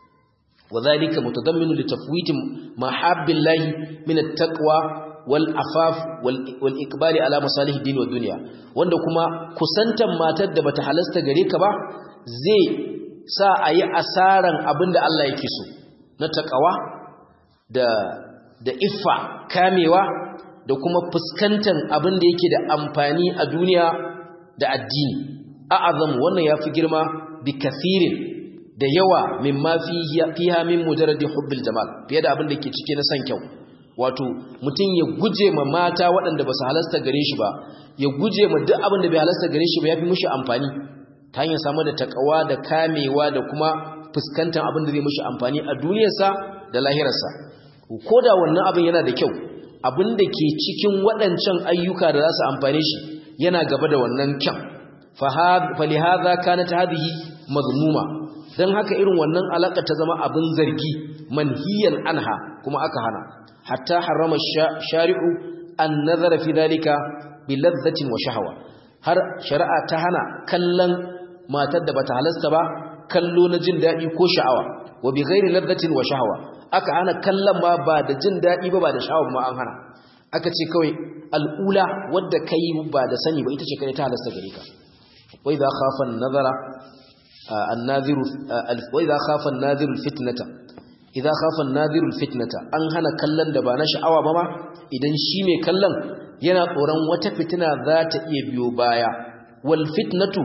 وذلك متضمن لتفويت محاب الله من التقوى والعفاف والإقبال على مصالح الدين والدنيا wanda kuma kusantan matar da bata halasta gare ka ba zai sa a yi asaran abinda Allah yake so na takawa da da iffa kamewa da kuma fuskantan abinda yake da amfani a duniya da addini a'azam wannan yafi girma bi kathirin da yawa mimma fiha min mujarradi hubbil jamal fiye da abin da ke cike na san kyau wato mutum ya guje ma mata waɗanda ba su halasta gare shi ba ya guje ma duk abin da bai halasta gare shi ba ya fi mushi amfani ta hanyar samar da takawa da kamewa da kuma fuskantar abin da zai mushi amfani a duniyarsa da lahirarsa ko da wannan abin yana da kyau abin da ke cikin waɗancan ayyuka da za su amfane shi yana gaba da wannan kyan falihaza kanat hadhihi mazmuma dan haka irin wannan alaka ta zama abin zargi manhiyan anha kuma aka hana hatta harrama shari'u an nazara fi dalika bi ladhatin wa shahwa har shari'a ta hana kallon matar da bata halasta ba kallo na jin dadi ko sha'awa wa bi ghairi ladhatin wa shahwa aka hana kallon ma ba da jin dadi ba ba da sha'awa ma an hana aka ce kawai al'ula wadda kai ba da sani ba ita ce kai ta halasta gare ka wa idha khafa an-nazara an-nadhiru wa idha khafa an-nadhiru al-fitnata idza khafa an-nadhiru al-fitnata an hana kallon da ba na sha'awa ba ma idan shi mai kallon yana tsoron wata fitina za ta iya biyo baya wal fitnatu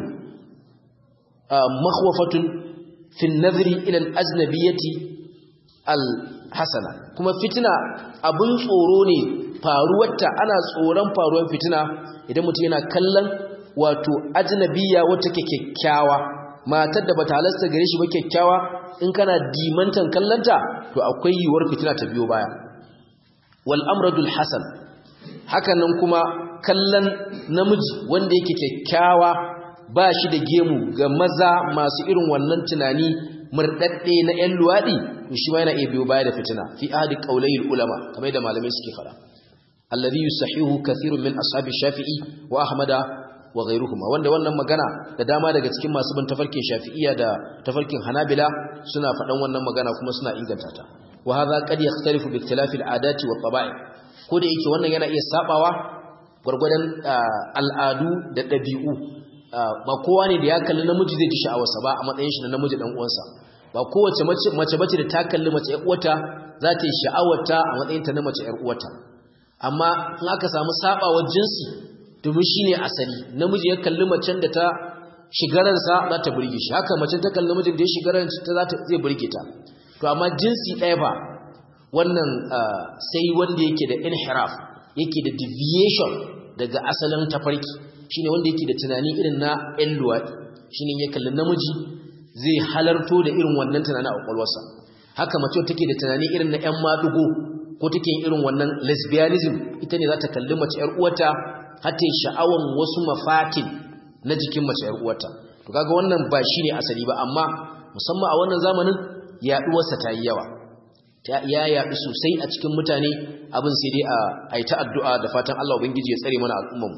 makhwafatun fi an-nadhri ila al-ajnabiyyati al-hasana kuma fitina abun tsoro ne faruwarta ana tsoron faruwar fitina idan mutum yana kallon wato ajnabiyya wata kyakkyawa matar da bata halasta gare shi ba kyakkyawa in kana dimantan kallanta to akwai yiwuwar fitina ta biyo baya wal amradul hasan hakanan kuma kallon namiji wanda yake kyakkyawa ba shi da gemu ga maza masu irin wannan tunani murdadde na 'yan luwadi to shi ma yana iya biyo baya da fitina fi ahadi qaulayil ulama kamar da malamai suke fara alladhi yusahihu kathirun min ashabi shafi'i wa ahmada wa ghayruhuma wanda wannan magana da dama daga cikin masu bin tafarkin shafi'iyya da tafarkin hanabila suna faɗan wannan magana kuma suna inganta ta wa hadha qad yakhtalifu bi ikhtilafi al-adati wa tabai ko da yake wannan yana iya sabawa gurgurdan al'adu da dabi'u ba kowa ne da ya kalli namiji zai ji sha'awarsa ba a matsayin shi na namiji dan uwansa ba kowace mace mace bace da ta kalli mace ƴar uwarta za ta yi sha'awarta a matsayin ta na mace ƴar uwarta amma in aka samu sabawar jinsi domin shine asali namiji ya kalli macen da ta shigaransa za ta burge shi haka macen ta kalli namijin da ya shigaransa ta za ta zai burge ta to amma jinsi ɗaya ba wannan sai wanda yake da inhiraf yake da deviation daga asalin tafarki shine wanda yake da tunani irin na ƴan luwaɗi shine ya kalli namiji zai halarto da irin wannan tunani a kwakwalwarsa haka mace take da tunani irin na ƴan madugo ko take irin wannan lesbianism ita ne za ta kalli mace ƴar uwarta har ta sha'awan wasu mafatin na jikin mace ƴar uwarta to kaga wannan ba shine asali ba amma musamman a wannan zamanin yaduwarsa ta yi yawa ya yaɗu sosai a cikin mutane abin sai dai a yi ta addu'a da fatan Allah ubangiji ya tsare mana al'ummarmu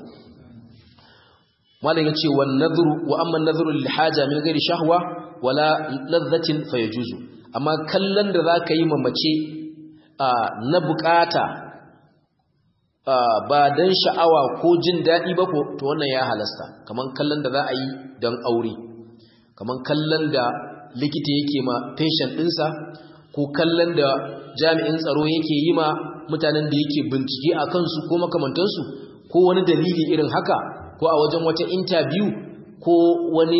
malam ya ce wan nadhru wa amma nadhru lil haja min ghairi shahwa wala ladhatin fayajuzu amma kallon da zaka yi mamace na bukata ba dan sha'awa ko jin dadi ba ko to wannan ya halasta kaman kallon da za a yi dan aure kaman kallon da likita yake ma patient ɗinsa ko kallon da jami'in tsaro yake yi ma mutanen da yake bincike a kansu ko makamantansu ko wani dalili irin haka ko a wajen wata interview ko wani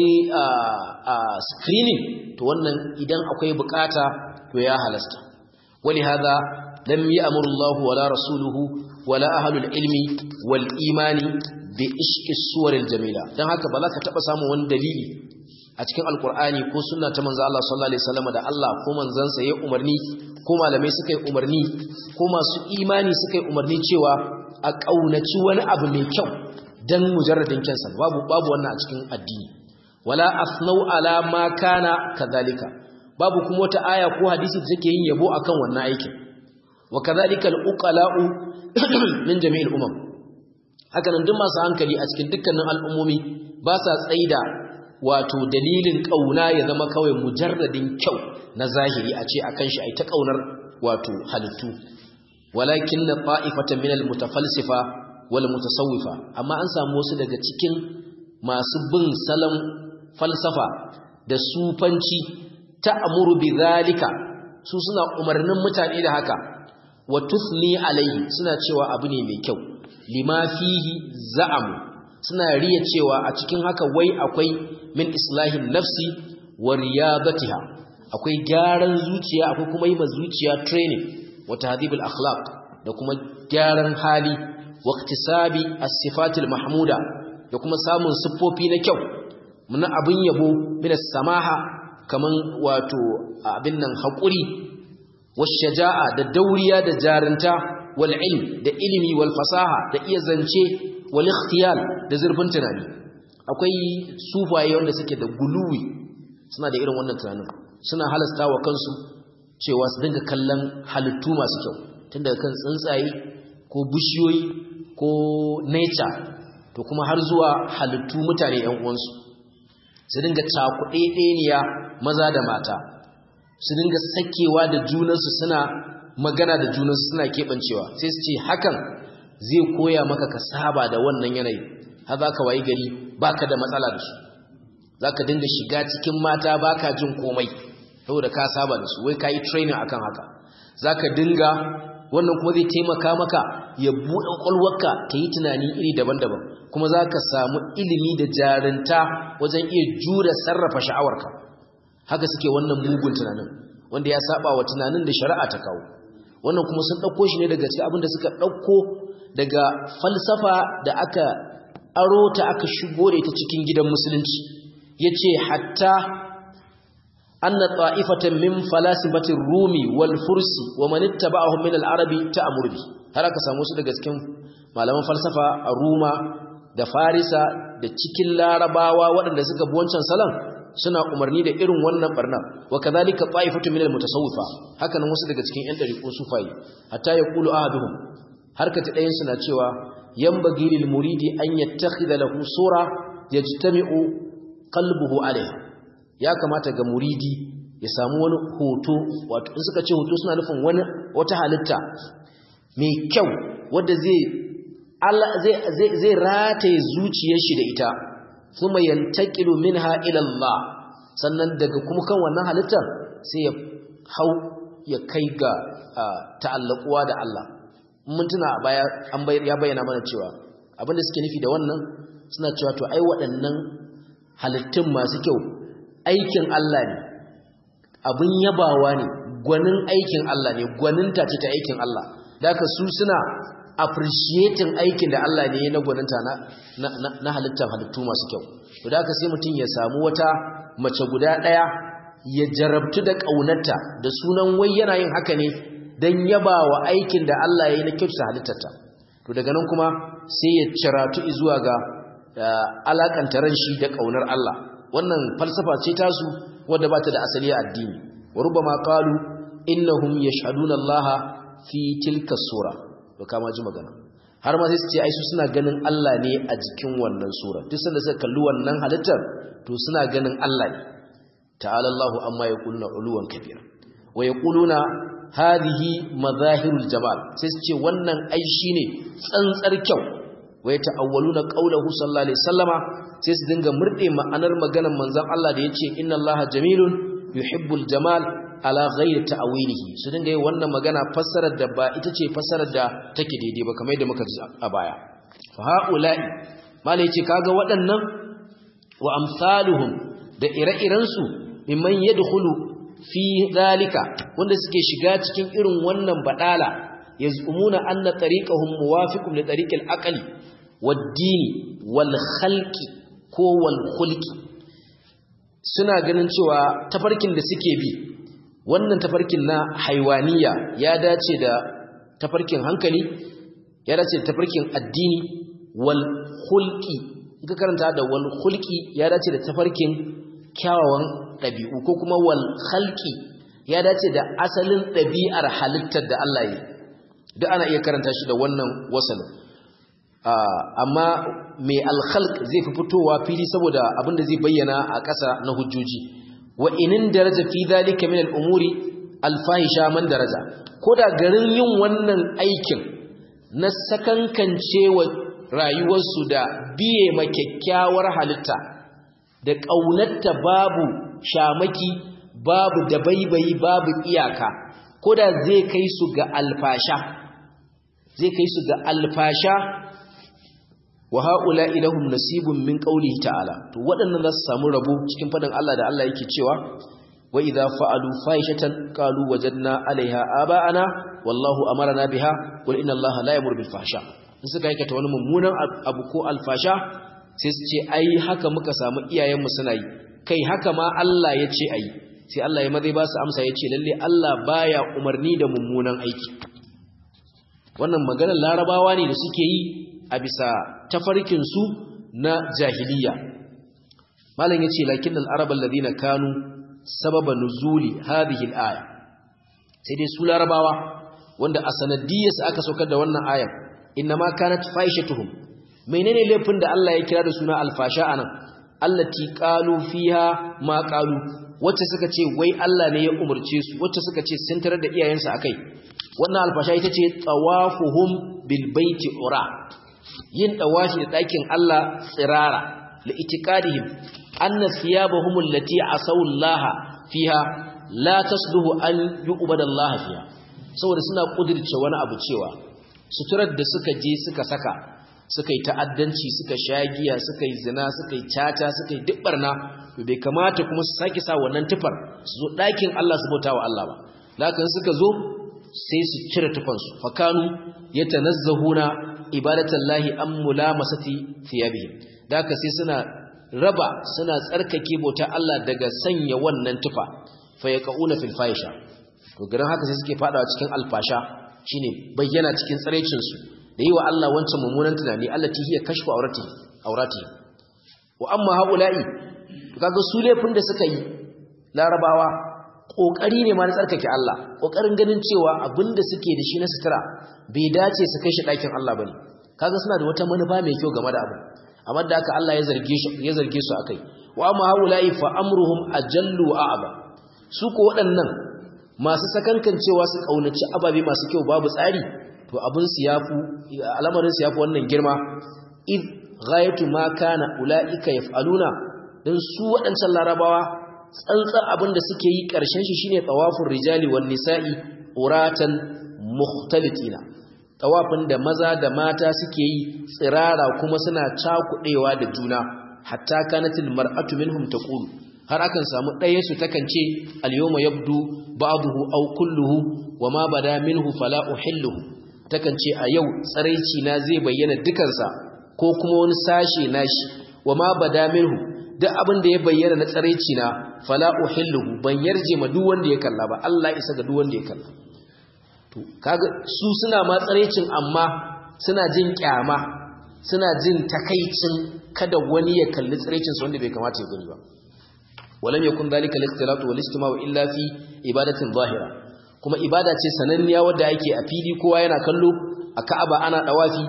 screening to wannan idan akwai bukata to ya halasta wali hada lam ya'muru Allah wala rasuluhu wala ahlul ilmi wal imani bi ishqi suwaril jamila dan haka ba za ka taba samu wani dalili a cikin alkur'ani ko sunna ta manzo Allah sallallahu alaihi wasallam da Allah ko manzansa ya umarni ko malamai suka yi umarni ko masu imani suka yi umarni cewa a kaunaci wani abu mai kyau dan mujarradin kansa babu babu wannan a cikin addini wala asnau ala ma kana kadhalika babu kuma wata aya ko hadisi da take yin yabo akan wannan aikin wa kadhalika al-uqala'u min jami'il umam haka nan duk masu hankali a cikin dukkanin al'ummomi ba sa tsaida wato dalilin kauna ya zama kawai mujarradin kyau na zahiri a ce akan shi ai ta kaunar wato halittu walakin na ta'ifatan min al-mutafalsifa wal mutasawwifa amma an samu wasu daga cikin masu bin salon falsafa da sufanci ta'muru bi zalika su suna umarnin mutane da haka wa tusni alaihi suna cewa abu ne mai kyau lima fihi za'amu suna riya cewa a cikin haka wai akwai min islahin nafsi wa riyadatiha akwai gyaran zuciya akwai kuma yi ma zuciya training wa tahdhibul akhlaq da kuma gyaran hali wa iktisabi as-sifatil mahmuda da kuma samun siffofi na kyau muna abin yabo min samaha kaman wato abin nan hakuri washaja'a da dauriya da jarinta wal ilm da ilimi wal fasaha da iya zance wal ikhtiyal da zurfin tunani akwai sufaye wanda suke da guluwi suna da irin wannan tunanin suna halasta wa kansu cewa su dinga kallon halittu masu kyau tun daga kan tsuntsaye ko bishiyoyi ko nature to kuma har zuwa halittu mutane ‘yan uwansu su dinga cakuɗe ɗeniya maza da mata su dinga sakewa da junansu suna magana da junansu suna keɓancewa sai su ce hakan zai koya maka ka saba da wannan yanayi har za ka wayi gari baka da matsala da su za ka dinga shiga cikin mata baka jin komai saboda ka saba da su wai ka yi training akan haka za ka dinga wannan kuma zai taimaka maka ya buɗe ƙwaƙwalwarka ta yi tunani iri daban-daban kuma za ka samu ilimi da jarinta wajen iya jure sarrafa sha'awarka haka suke wannan mugun tunanin wanda ya saba wa tunanin da shari'a ta kawo wannan kuma sun ɗauko shi ne daga cikin abin da suka ɗauko daga falsafa da aka aro ta aka shigo da ita cikin gidan musulunci ya ce hatta anna ta'ifatan min falasifatir rumi wal fursi wa man ittaba'ahum min al-arabi ta'mur bi har aka samu su daga cikin malaman falsafa a ruma da farisa da cikin larabawa waɗanda suka bi wancan salon suna umarni da irin wannan barna wa kadhalika ta'ifatu min al-mutasawwifa haka nan wasu daga cikin ƴan dariqo sufai hatta yaqulu ahaduhum harkata ɗayan suna cewa yanbaghi lil muridi an yattakhidha lahu sura yajtami'u qalbuhu alayha ya kamata ga muridi ya samu wani hoto wato in suka ce hoto suna nufin wani wata halitta mai kyau wadda zai zai zai rataye zuciyar shi da ita kuma yantaqilu minha ila Allah sannan daga kuma kan wannan halittar sai ya hau ya kai ga ta'allaquwa da Allah mun tuna a baya an ya bayyana mana cewa abinda suke nufi da wannan suna cewa to ai waɗannan halittun masu kyau aikin Allah ne abin yabawa ne gwanin aikin Allah ne gwaninta ce ta aikin Allah da haka su suna appreciating aikin da Allah ne na gwaninta na na halittar halittu masu kyau to da haka sai mutum ya samu wata mace guda ɗaya ya jarabtu da ƙaunarta da sunan wai yana yin haka ne don yabawa aikin da Allah ya yi na kyautata halittarta to daga nan kuma sai ya ciratu zuwa ga alakanta ran shi da ƙaunar Allah wannan falsafa ce tasu wadda ba ta da asali a addini wa rubama qalu innahum yashhaduna Allah fi tilka sura to kama ji magana har ma sai su ce ai su suna ganin Allah ne a jikin wannan sura duk sanda suka kalli wannan halittar to suna ganin Allah ne ta'ala Allah amma yaquluna uluwan kabira wa yaquluna hadhihi madahirul jamal sai su ce wannan ai shine tsantsar kyau wa yata'awwaluna qawluhu sallallahu alaihi wasallama sai su dinga murde ma'anar maganar manzon Allah da yace inna Allaha jamilun yuhibbul jamal ala ghairi ta'wilihi su dinga yi wannan magana fassarar da ba ita ce fassarar da take daidai ba kamar yadda muka ji a baya fa haula'i mala yace kaga waɗannan wa amsaluhum da ire-iren su mimman yadkhulu fi zalika wanda suke shiga cikin irin wannan badala yazumuna anna tariqahum muwafiqun li tariqil aqli wad-dini wal khalqi ko wal khulqi suna ganin cewa tafarkin da suke bi wannan tafarkin na haiwaniya ya dace da tafarkin hankali ya dace da tafarkin addini wal khulqi ka karanta da wal khulqi ya dace da tafarkin kyawawan ɗabi'u ko kuma wal khalqi ya dace da asalin ɗabi'ar halittar da Allah yi duk ana iya karanta shi da wannan wasal amma mai al-khalq zai fi fitowa fili saboda abinda zai bayyana a ƙasa na hujjoji wa inin daraja fi dhalika min al-umuri al-fahisha man daraja koda garin yin wannan aikin na sakankancewa rayuwarsu da biye ma kyakkyawar halitta da ƙaunarta babu shamaki babu dabaibayi babu iyaka koda zai kai su ga alfasha zai kai su ga alfasha wa haula ilahum nasibun min qawlihi ta'ala to waɗannan za su samu rabo cikin fadin Allah da Allah yake cewa wa idza fa'alu fahishatan qalu wajadna 'alayha aba'ana wallahu amarna biha qul inna Allaha la yamuru bil fahsha in suka aikata wani mummunan abu ko alfasha sai su ce ai haka muka samu iyayenmu suna yi kai haka ma Allah ya ce ayi sai Allah ya mazai ba su amsa ya ce lalle Allah baya umarni da mummunan aiki wannan maganar larabawa ne da suke yi a bisa tafarkinsu na jahiliya malam yace lakin al-arab alladhina kanu sababa nuzuli hadhihi al-aya sai dai su larabawa wanda a sanadiyarsa aka saukar da wannan ayar innama kanat faishatuhum menene laifin da Allah ya kira da suna alfasha anan allati qalu fiha ma qalu wacce suka ce wai Allah ne ya umurce su wacce suka ce sun tarar da iyayensu akai wannan alfasha ita ce tawafuhum bil baiti ura yin tawafi da dakin Allah tsirara li itiqadihim anna thiyabahum allati asaw Allah fiha la tasluhu an yu'bada Allah fiha saboda suna kudirce wani abu cewa suturar da suka je suka saka suka yi ta'addanci suka shagiya suka yi zina suka yi caca suka yi duk barna to bai kamata kuma su sake sa wannan tufar su zo ɗakin Allah su bauta wa Allah ba lakin suka zo sai su cire tufansu fakanu yatanazzahuna ibadatallahi an mulamasati thiyabihim da haka sai suna raba suna tsarkake bauta Allah daga sanya wannan tufa fa yaquna fil fahisha to garin haka sai suke fadawa cikin alfasha shine bayyana cikin tsarecin su da yi wa Allah wancan mummunan tunani Allah ta hiya kashfu aurati aurati wa amma haula'i kaga su laifin da suka yi larabawa kokari ne ma na tsarkake Allah kokarin ganin cewa abinda suke da shi na sutura bai dace su kai shi dakin Allah bane kaga suna da wata manufa mai kyau game da abu amma da haka Allah ya zarge shi ya zarge su akai wa amma haula'i fa amruhum ajallu wa a'ba su ko waɗannan masu sakankancewa su kaunaci ababe masu kyau babu tsari to abin su yafu al'amarin su yafi wannan girma id ghayatu ma kana ulaika yaf'aluna dan su waɗancan larabawa tsantsar abin da suke yi ƙarshen shi shine tawafur rijali wan nisa'i uratan mukhtalitina tawafin da maza da mata suke yi tsirara kuma suna cakudewa da juna hatta kanatil mar'atu minhum taqulu har akan samu ɗaya su takan ce al-yawma yabdu ba'dahu aw kulluhu wama bada minhu fala uhilluhu takan ce a yau tsaraici na zai bayyana dukansa ko kuma wani sashe nashi wama bada minhu duk abin da ya bayyana na tsaraici na fala uhilluhu ban yarje ma duk wanda ya kalla ba Allah isa ga duk wanda ya kalla to kaga su suna ma tsaraicin amma suna jin kyama suna jin takaicin kada wani ya kalli tsaraicin su wanda bai kamata ya gani ba ولم يكن ذلك الاختلاط والاجتماع الا في عباده ظاهره kuma ibada ce sananniya wadda ake a fili kowa yana kallo a Ka'aba ana dawafi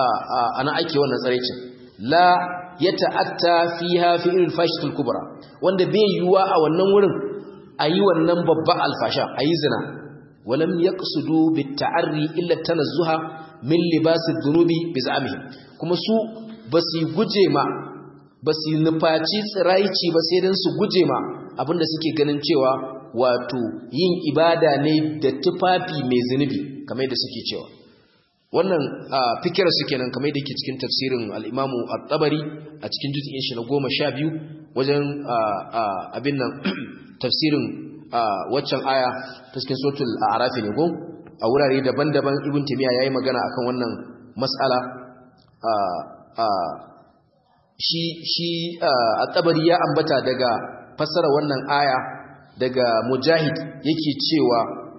ana ake wannan tsarecin la yata'atta fiha fi'il fashitul kubra wanda bai yuwa a wannan wurin ayi wannan babba alfasha ayi zina walam yaqsudu bit-ta'arri illa tanazzuha min libasid dhunubi biz'amihim kuma su basu guje ma ba su nufaci tsiraici ba sai don su guje ma abinda suke ganin cewa wato yin ibada ne da tufafi mai zunubi kamar da suke cewa wannan fikira suke nan kamar da ke cikin tafsirin al'imamu al-tabari a cikin jutsin shi na goma sha biyu wajen abin nan tafsirin waccan aya ta cikin sotul a arafi ne gun a wurare daban-daban ibn timiya ya yi magana akan wannan matsala shi shi at-tabari ya ambata daga fassara wannan aya daga mujahid yake cewa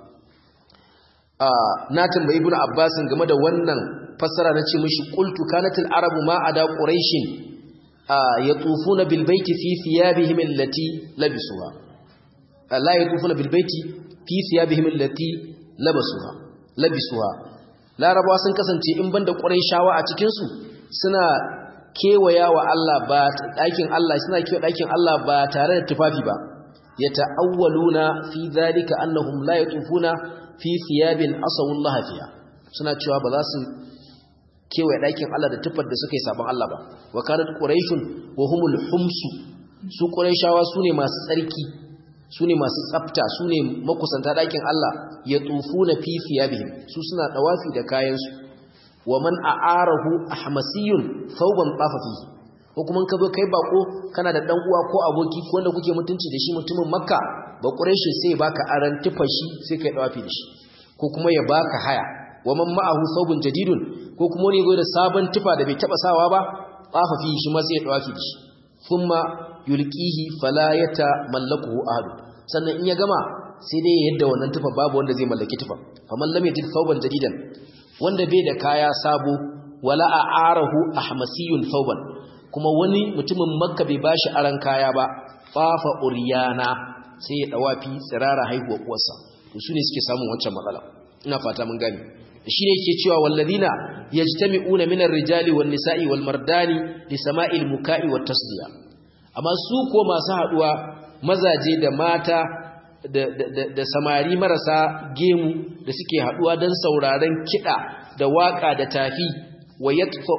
na tambayi ibnu abbas game da wannan fassara nace mishi qultu kanatil arabu ma ada quraishin yatufuna bil baiti fi thiyabihim allati labisuha la yatufuna bil baiti fi thiyabihim allati labasuha labisuha larabawa sun kasance in banda quraishawa a cikin su suna kewaya wa Allah ba ɗakin Allah suna kewa ɗakin Allah ba tare da tufafi ba ya ta'awwaluna fi zalika annahum la yatufuna fi thiyabin asawullah fiha suna cewa ba za su kewaye ɗakin Allah da tufar da suka yi sabon Allah ba wa kanat quraishun wa humul humsu su quraishawa sune masu tsarki sune masu tsafta sune makusanta ɗakin Allah ya tufuna fi thiyabihim su suna dawafi da kayansu wa man a'arahu ahmasiyun thawban tafa fihi ko kuma ka zo kai bako kana da dan uwa ko aboki ko wanda kuke mutunci da shi mutumin makka ba quraishi sai baka aran tufa shi sai kai dawafi da shi ko kuma ya baka haya wa man ma'ahu thawbun jadidun ko kuma ne zo da sabon tufa da bai taba sawa ba tafa fihi shi ma sai ya dawafi da shi thumma yulqihi fala yata mallakuhu ahad sannan in ya gama sai dai yadda wannan tufa babu wanda zai mallaki tufa faman lam yajid thawban jadidan wanda bai da kaya sabo wala a'arahu ahmasiyun thawban kuma wani mutumin makka bai bashi aran kaya ba fafa uryana sai ya dawafi tsirara haihuwa uwarsa to su ne suke samun wancan matsala ina fata mun gani shi ne yake cewa walladina yajtami'una minar rijali wan nisa'i wal mardani li sama'il muka'i wat tasdiya amma su ko masu haduwa mazaje da mata da, da, da, samari marasa gemu da suke haduwa don sauraron kiɗa da waƙa da tafi wa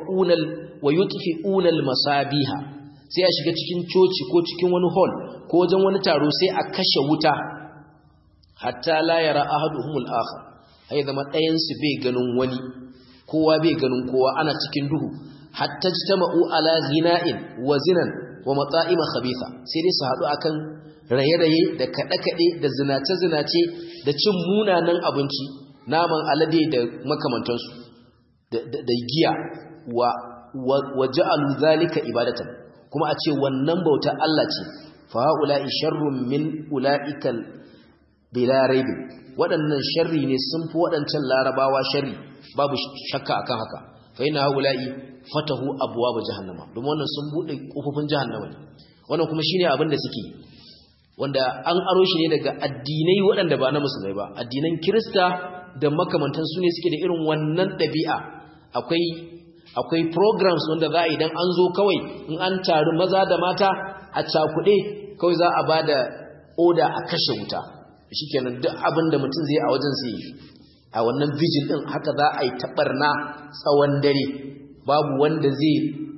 yutfi'unal masabiha sai a shiga cikin coci ko cikin wani hall ko wajen wani taro sai a kashe wuta hatta la yara ahaduhumul akhar ai zama ɗayan su bai ganin wani kowa bai ganin kowa ana cikin duhu hatta jtama'u ala ghina'in wa zinan wa mata'ima khabitha sai dai su haɗu akan raye-raye da kaɗe-kaɗe da zinace-zinace da cin munanan abinci naman alade da makamantansu da giya wa wa ja'alu zalika ibadatan kuma a ce wannan bauta Allah ce fa haula'i sharrun min ula'ikal bila raibin waɗannan sharri ne sun fi waɗancan larabawa sharri babu shakka akan haka fa ina haula'i fatahu abwaab jahannama domin wannan sun bude kofofin jahannama ne wannan kuma shine abin da suke wanda an aro shi ne daga addinai waɗanda ba na musulmai ba addinan kirista da makamantan su ne suke da irin wannan ɗabi'a akwai akwai programs wanda za a idan an zo kawai in an taru maza da mata a cakuɗe kawai za a ba da oda a kashe wuta shi kenan duk abin da mutum zai a wajen sai a wannan vigil ɗin haka za a yi taɓarna tsawon dare babu wanda zai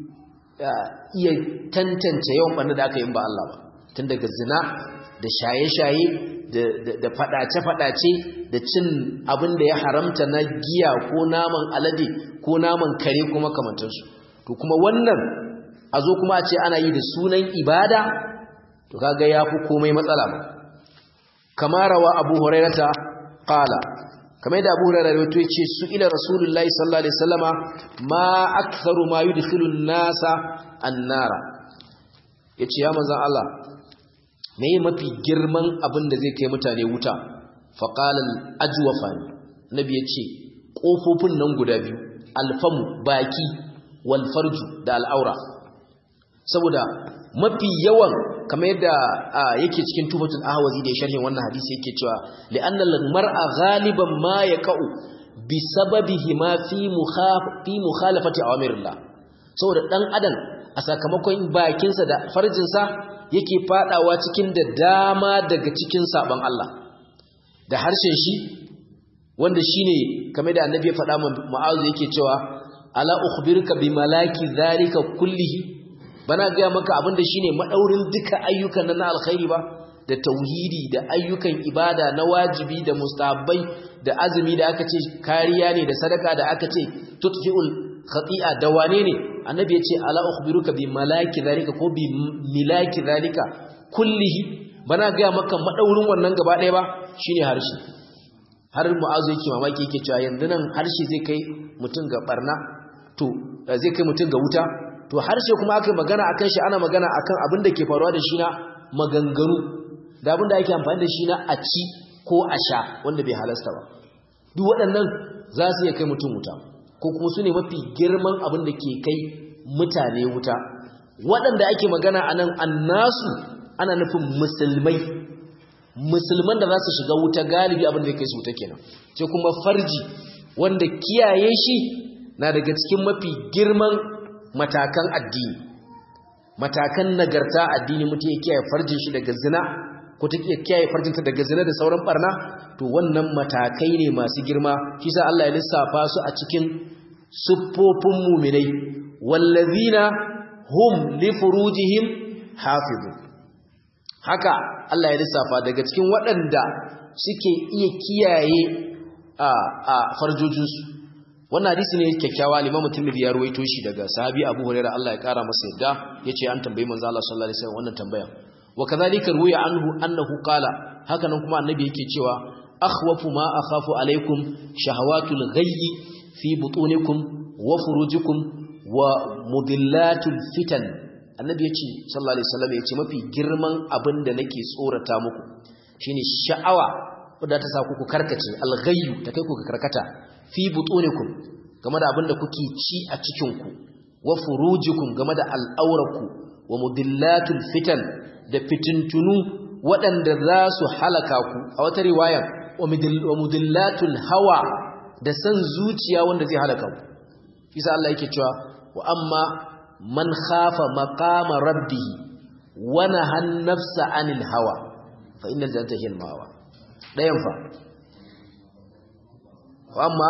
iya tantance yawan ɓanna da aka yi ba Allah ba tun daga zina da shaye-shaye da faɗace-faɗace da cin abin da ya haramta na giya ko naman alade ko naman kare kuma kamantarsu to kuma wannan a zo kuma a ce ana yi da sunan ibada to kaga ya fi komai matsala ba kamarawa abu hurairata qala kamar da abu hurairata wato yace su ila rasulullahi sallallahu alaihi wasallama ma aktharu ma yudkhilu an-nasa an-nara yace ya manzon Allah me mafi girman abin da zai kai mutane wuta faqala al-ajwafa nabi yace kofofin nan guda biyu alfamu baki wal farju da al'aura saboda mafi yawan kamar yadda yake cikin tufatul ahwazi da sharhin wannan hadisi yake cewa li'anna al-mar'a ghaliban ma yaqa'u bi sababihi ma fi fi mukhalafati awamirillah saboda dan adam a sakamakon bakinsa da farjinsa yake fadawa cikin da dama daga cikin saban Allah da harshen shi wanda shine kamar da annabi ya faɗa mu'azu yake cewa ala ukhbiruka bi malaki dhalika kullihi bana ga maka abinda shine madaurin duka ayyukan na alkhairi ba da tauhidi da ayyukan ibada na wajibi da mustahabbai da azumi da aka ce kariya ne da sadaka da aka ce tutfi'ul khati'a da wane ne annabi ya ce ala ukhbiruka bi malaki dhalika ko bi milaki dhalika kullihi bana ga maka madaurin wannan gaba ɗaya ba shine harshe har mu'azu yake mamaki yake cewa yanzu nan harshe zai kai mutum ga barna to zai kai mutum ga wuta to harshe kuma aka magana akan shi ana magana akan abin da ke faruwa da shi na maganganu da abin da ake amfani da shi na a ci ko a sha wanda bai halasta ba duk waɗannan za su iya kai mutum wuta ko kuma su ne mafi girman abin da ke kai mutane wuta waɗanda ake magana a nan annasu ana nufin musulmai musulman da za su shiga wuta galibi abin da ya kai su wuta kenan sai kuma farji wanda kiyaye shi na daga cikin mafi girman matakan addini matakan nagarta addini mutum ya kiyaye farjin shi daga zina ko ta kiyaye farjinta daga zina da sauran barna to wannan matakai ne masu girma shi sa Allah ya lissafa su a cikin siffofin muminai wallazina hum li furujihim hafizun haka Allah ya lissafa daga cikin waɗanda suke iya kiyaye a a farjojinsu wannan hadisi ne kyakkyawa limamu tirmidhi ya ruwaito shi daga sahabi abu hurairah Allah ya kara masa yadda yace an tambayi manzo Allah sallallahu alaihi wasallam wannan tambaya wa kadhalika ruwiya anhu annahu qala haka nan kuma annabi yake cewa akhwafu ma akhafu alaikum shahawatul ghayyi fi butunikum wa furujikum wa mudillatul fitan annabi yace sallallahu alaihi wasallam yace mafi girman abin da nake tsorata muku shine sha'awa wadda ta sa ku karkace alghayyu ta kai ku karkata fi butunikum game da abinda kuke ci a cikin ku wa furujikum game da al'auraku wa mudillatul fitan da fitintunu waɗanda za su halaka ku a wata riwaya wa mudillatul hawa da san zuciya wanda zai halaka ku isa Allah yake cewa wa amma man khafa maqama rabbih wa nahan nafsa anil hawa fa innal jannata hiya al-mawa dayan fa fa amma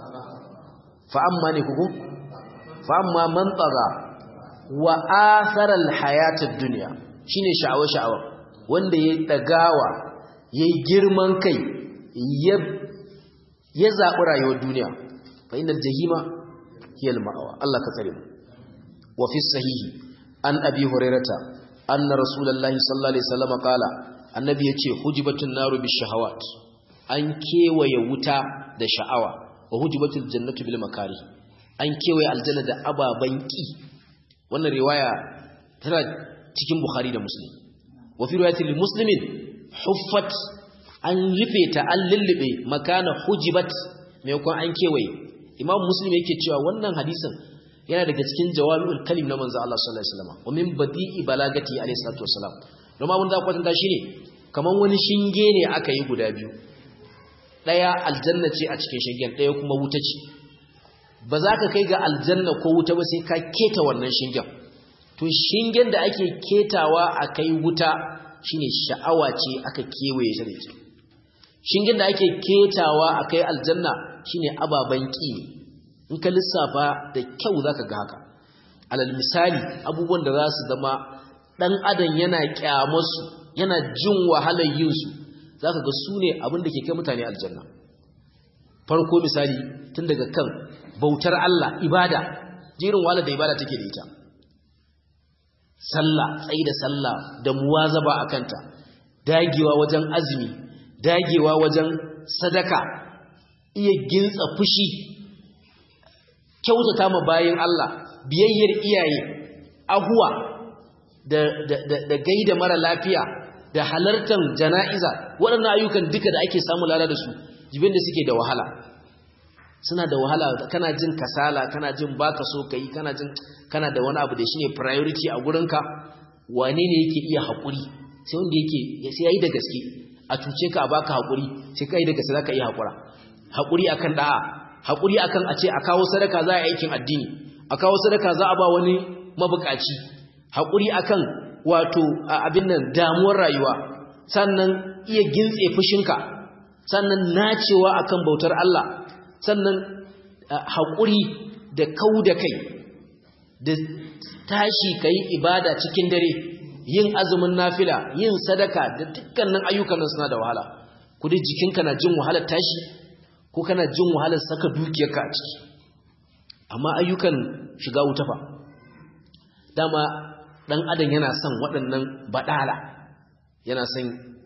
fa amma ne kuku fa amma man taga wa athara al-hayata ad-dunya shine sha'awa sha'awa wanda yayi dagawa yayi girman kai ya ya zabi rayuwar duniya fa innal jahima hiya al-ma'wa Allah ka tsare mu wa fi sahihi an abi hurairata anna rasulullahi sallallahu alaihi wasallam qala annabi yace hujibatun naru bishahawat an kewaye wuta da sha'awa wa hujibatul jannatu bil makari an kewaye aljanna da ababan ki wannan riwaya tana cikin bukhari da muslim wa fi riwayatil muslimin huffat an rufe ta an lullube makana hujibat maimakon an kewaye imam muslim yake cewa wannan hadisin yana daga cikin jawami'ul kalim na manzo Allah sallallahu alaihi wasallam wa min badi'i balagati alaihi salatu wasalam don abin da kwatanta shine kaman wani shinge ne aka yi guda biyu daya aljanna ce a cikin shingen daya kuma wuta ce ba za ka kai ga aljanna ko wuta ba sai ka keta wannan shingen to shingen da ake ketawa a kai wuta shine sha'awa ce aka kewaye shi da ita shingen da ake ketawa a kai aljanna shine ababan ki in ka lissafa da kyau zaka ga haka alal misali abubuwan da za su zama dan adam yana kyamarsu yana jin wahalar yin su zaka ga su ne abin da ke kai mutane aljanna farko misali tun daga kan bautar Allah ibada jirin wahalar da ibada take da ita sallah tsayi da sallah da muwazaba akanta dagewa wajen azumi dagewa wajen sadaka iya gintsa fushi kyautata ma bayin Allah biyayyar iyaye ahuwa da, da, da, da gaida mara lafiya da halartar jana'iza waɗannan ayyukan duka da ake samu lada da su jibin da suke da wahala suna da wahala kana jin kasala kana jin baka so kai kana jin kana da wani abu da shine priority a gurinka wane ne yake iya haƙuri sai wanda yake sai yayi da gaske a cuce ka a baka haƙuri sai kai da gaske zaka iya haƙura haƙuri akan da'a haƙuri akan a ce a kawo sadaka za a aikin addini a kawo sadaka za a ba wani mabukaci haƙuri akan wato abin nan damuwar rayuwa sannan iya gintse fushinka sannan nacewa akan bautar Allah sannan haƙuri da kau da kai da tashi ka yi ibada cikin dare yin azumin nafila yin sadaka da dukkanin ayyukan nan suna da wahala kudi jikinka na jin wahalar tashi ko kana jin wahalar saka dukiyarka a ciki amma ayyukan shiga wuta fa dama dan adam yana son waɗannan baɗala yana son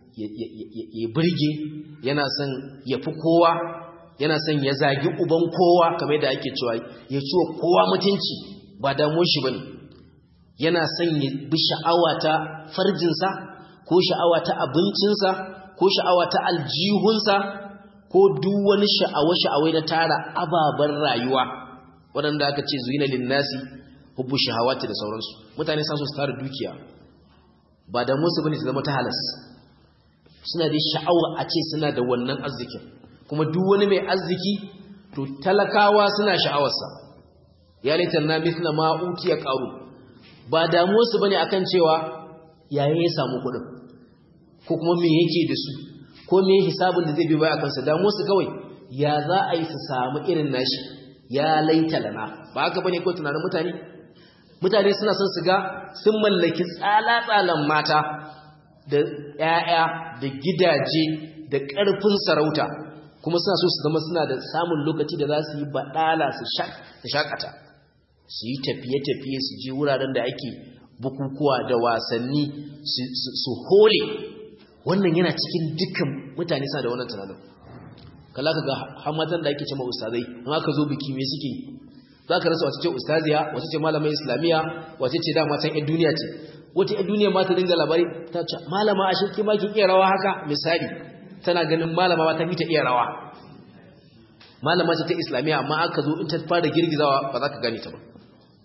ya burge yana son ya fi kowa yana son ya zagi uban kowa kamar da ake cewa ya ciwo kowa mutunci ba damuwar shi bane yana son ya bi sha'awa ta farjinsa ko sha'awa ta abincinsa ko sha'awa ta aljihunsa ko duk wani sha'awa-sha'awai na tara ababen rayuwa waɗanda aka ce zuyina linnasi hubbu shahawati da sauransu mutane sa su tara dukiya ba da musu bane su zama ta halas suna da sha'awa a ce suna da wannan arzikin kuma duk wani mai arziki to talakawa suna sha'awarsa ya laitan na mithla ma utiya qaru ba damuwar su bane akan cewa yayin ya samu kuɗin ko kuma me yake da su ko me hisabin da zai bi baya kansa damuwar su kawai ya za a yi su samu irin nashi ya laita lana ba haka bane ko tunanin mutane mutane suna son su ga sun mallaki tsala-tsalan mata da ‘ya'ya da gidaje da ƙarfin sarauta kuma suna so su zama suna da samun lokaci da za su yi baɗala su shakata su yi tafiye-tafiye su je wuraren da ake bukukuwa da wasanni su hole wannan yana cikin dukkan mutane suna da wannan tunanin kala ka ga hamatan da ake ce ma ustazai in aka zo biki me suke za ka rasa wace ce ustaziya wace ce malamai islamiyya wace ce dama can 'yan duniya ce wata 'yan duniya ma ta dinga labari ta ce malama a shirki ma ki iya rawa haka misali tana ganin malama ma ta fi ta iya rawa malama ce ta islamiyya amma aka zo in ta fara girgizawa ba za ka gane ta ba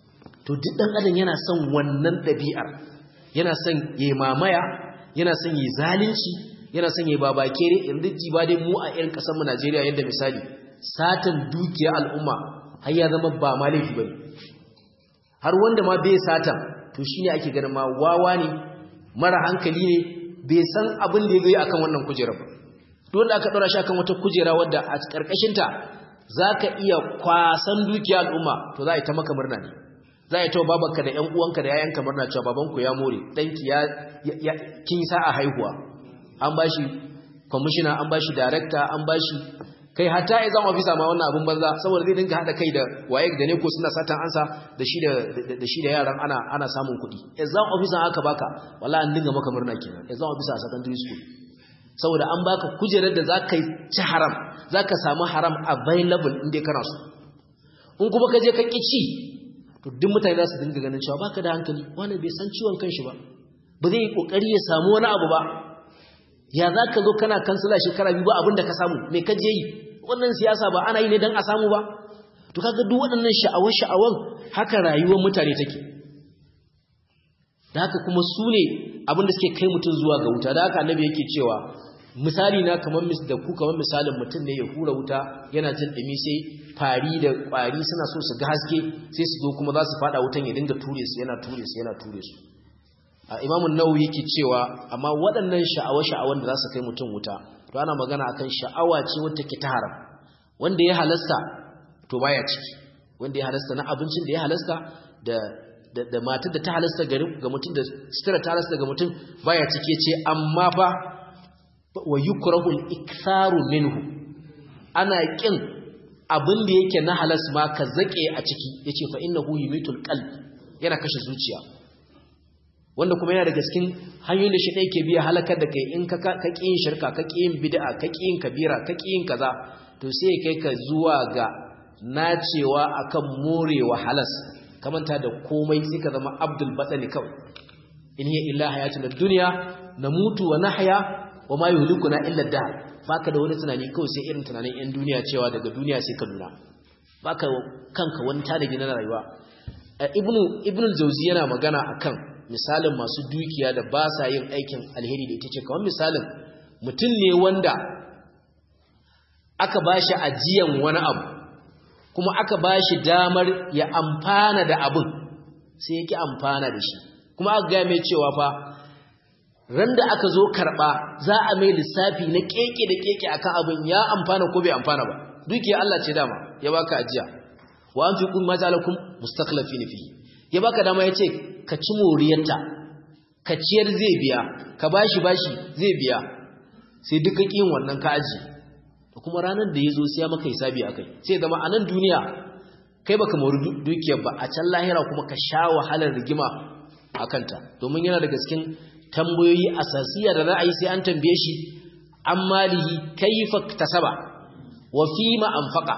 to duk dan adam yana son wannan dabi'ar yana son yayi mamaya yana son yayi zalunci yana son yayi babakere yanzu ji ba dai mu a irin kasar mu Najeriya yadda misali satan dukiya al'umma har ya zama ba ma laifi bane har wanda ma bai satan to shine ake ganin ma wawa ne mara hankali ne bai san abin da ya yi akan wannan kujera ba dole aka ɗora shi akan wata kujera wadda a ƙarƙashinta za ka iya kwasan dukiya al'umma to za a yi ta maka murna ne za a yi ta babanka da ‘yan uwanka da yayanka murna cewa babanku ya more ɗanki ya kin sa a haihuwa an ba shi kwamishina an ba shi darekta an ba shi kai hatta ya zama ofisa ma wannan abin banza saboda zai dinga haɗa kai da waye da ne ko suna satan ansa da shi da shi da yaran ana ana samun kuɗi exam officer aka baka wallahi an dinga maka murna kenan exam officer a secondary school saboda an baka kujerar da zaka ci haram zaka samu haram available inda kana so in kuma ka je ka ki ci to duk mutane za su dinga ganin cewa baka da hankali wani bai san ciwon kanshi ba ba zai yi kokari ya samu wani abu ba ya za ka zo kana kansila shekara biyu ba abin da ka samu mai ka je yi wannan siyasa ba ana yi ne don a samu ba to kaga duk waɗannan sha'awar-sha'awar haka rayuwar mutane take da haka kuma su ne abin da suke kai mutum zuwa ga wuta da haka annabi yake cewa misali na kamar da ku kamar misalin mutum ne ya hura wuta yana jin ɗumi sai fari da ƙwari suna so su ga haske sai su zo kuma za su faɗa wutan ya dinga ture su yana ture su yana ture su a imamun nawawi yake cewa amma waɗannan sha'awa-sha'awan da za su kai mutum wuta to ana magana akan sha'awa ce wata ke ta haram wanda ya halasta to baya ciki wanda ya halasta na abincin da ya halasta da da, da matar da ta halasta ga mutum da sutura ta halasta ga mutum baya ciki ce amma fa wa yukrahu al-iktharu minhu ana kin abin da yake na halas ma ka zake a ciki yace fa innahu yumitul qalb yana kashe zuciya wanda kuma yana daga cikin hanyoyin da shi ɗaya ke biya halakar da kai in ka ƙi yin shirka ka ƙi yin bid'a ka ƙi yin kabira ka ƙi yin kaza to sai kai ka zuwa ga nacewa akan morewa halas kamanta da komai sai ka zama abdul batsani kawai in hiya illa hayatun dunya namutu wa nahya wa ma yuhlikuna illa dahr baka da wani tunani kawai sai irin tunanin yan duniya cewa daga duniya sai ka nuna baka kanka wani tanadi na rayuwa ibnu ibnu jawzi yana magana akan misalin masu dukiya da ba sa yin aikin alheri da ita ce kawai misalin mutum ne wanda aka ba shi ajiyan wani abu kuma aka ba shi damar ya amfana da abin sai ya ki amfana da shi kuma aka gaya mai cewa fa ran da aka zo karɓa za a mai lissafi na keke da keke akan abin ya amfana ko bai amfana ba dukiya Allah ce dama ya baka ajiya wa an fi kun majalakum mustakhlafin fihi ya baka dama ya ce ka ci moriyarta ka ciyar zai biya ka bashi bashi zai biya sai duka ƙin wannan ka aji da kuma ranar da ya zo sai maka hisabi akai sai zama a nan duniya kai baka mori dukiyar ba a can lahira kuma ka sha wahalar rigima a kanta domin yana daga cikin tambayoyi asasiya da ra'ayi sai an tambaye shi an malihi kaifa tasaba wa fima anfaqa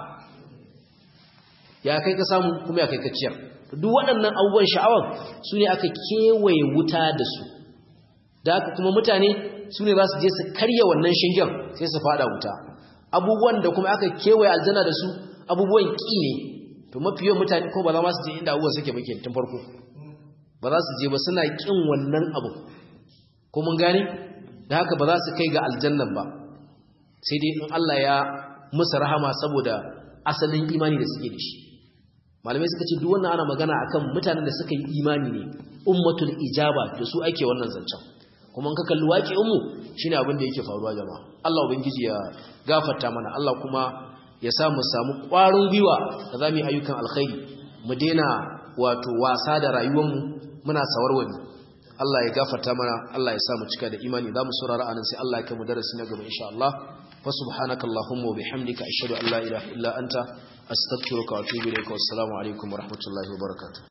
ya kai ka samu kuma ya kai ka ciyar duk waɗannan abubuwan sha'awar su ne aka kewaye wuta da su da haka kuma mutane su ne za su je su karya wannan shingen sai su fada wuta abubuwan da kuma aka kewaye aljanna da su abubuwan ƙi ne to mafi yawan mutane ko ba za su je inda abubuwan suke muke tun farko ba za su je ba suna ƙin wannan abu ko mun gane da haka ba za su kai ga aljannan ba sai dai in Allah ya musu rahama saboda asalin imani da suke da shi malamai suka ce duk wannan ana magana akan mutanen da suka yi imani ne ummatul ijaba da su ake wannan zancen kuma in ka kalli waƙi ummu shine abin da yake faruwa jama'a Allah ubangiji ya gafarta mana Allah kuma ya sa mu samu ƙwarin gwiwa da zamu yi ayyukan alkhairi mu daina wato wasa da rayuwar mu muna sawarwani Allah ya gafarta mana Allah ya sa mu cika da imani za mu saurara anan sai Allah ya kai mu darasi na gaba insha Allah fa subhanakallahumma wa bihamdika ashhadu an la ilaha illa anta astaghfiruka wa atubu ilayka wassalamu alaikum wa rahmatullahi wa barakatuh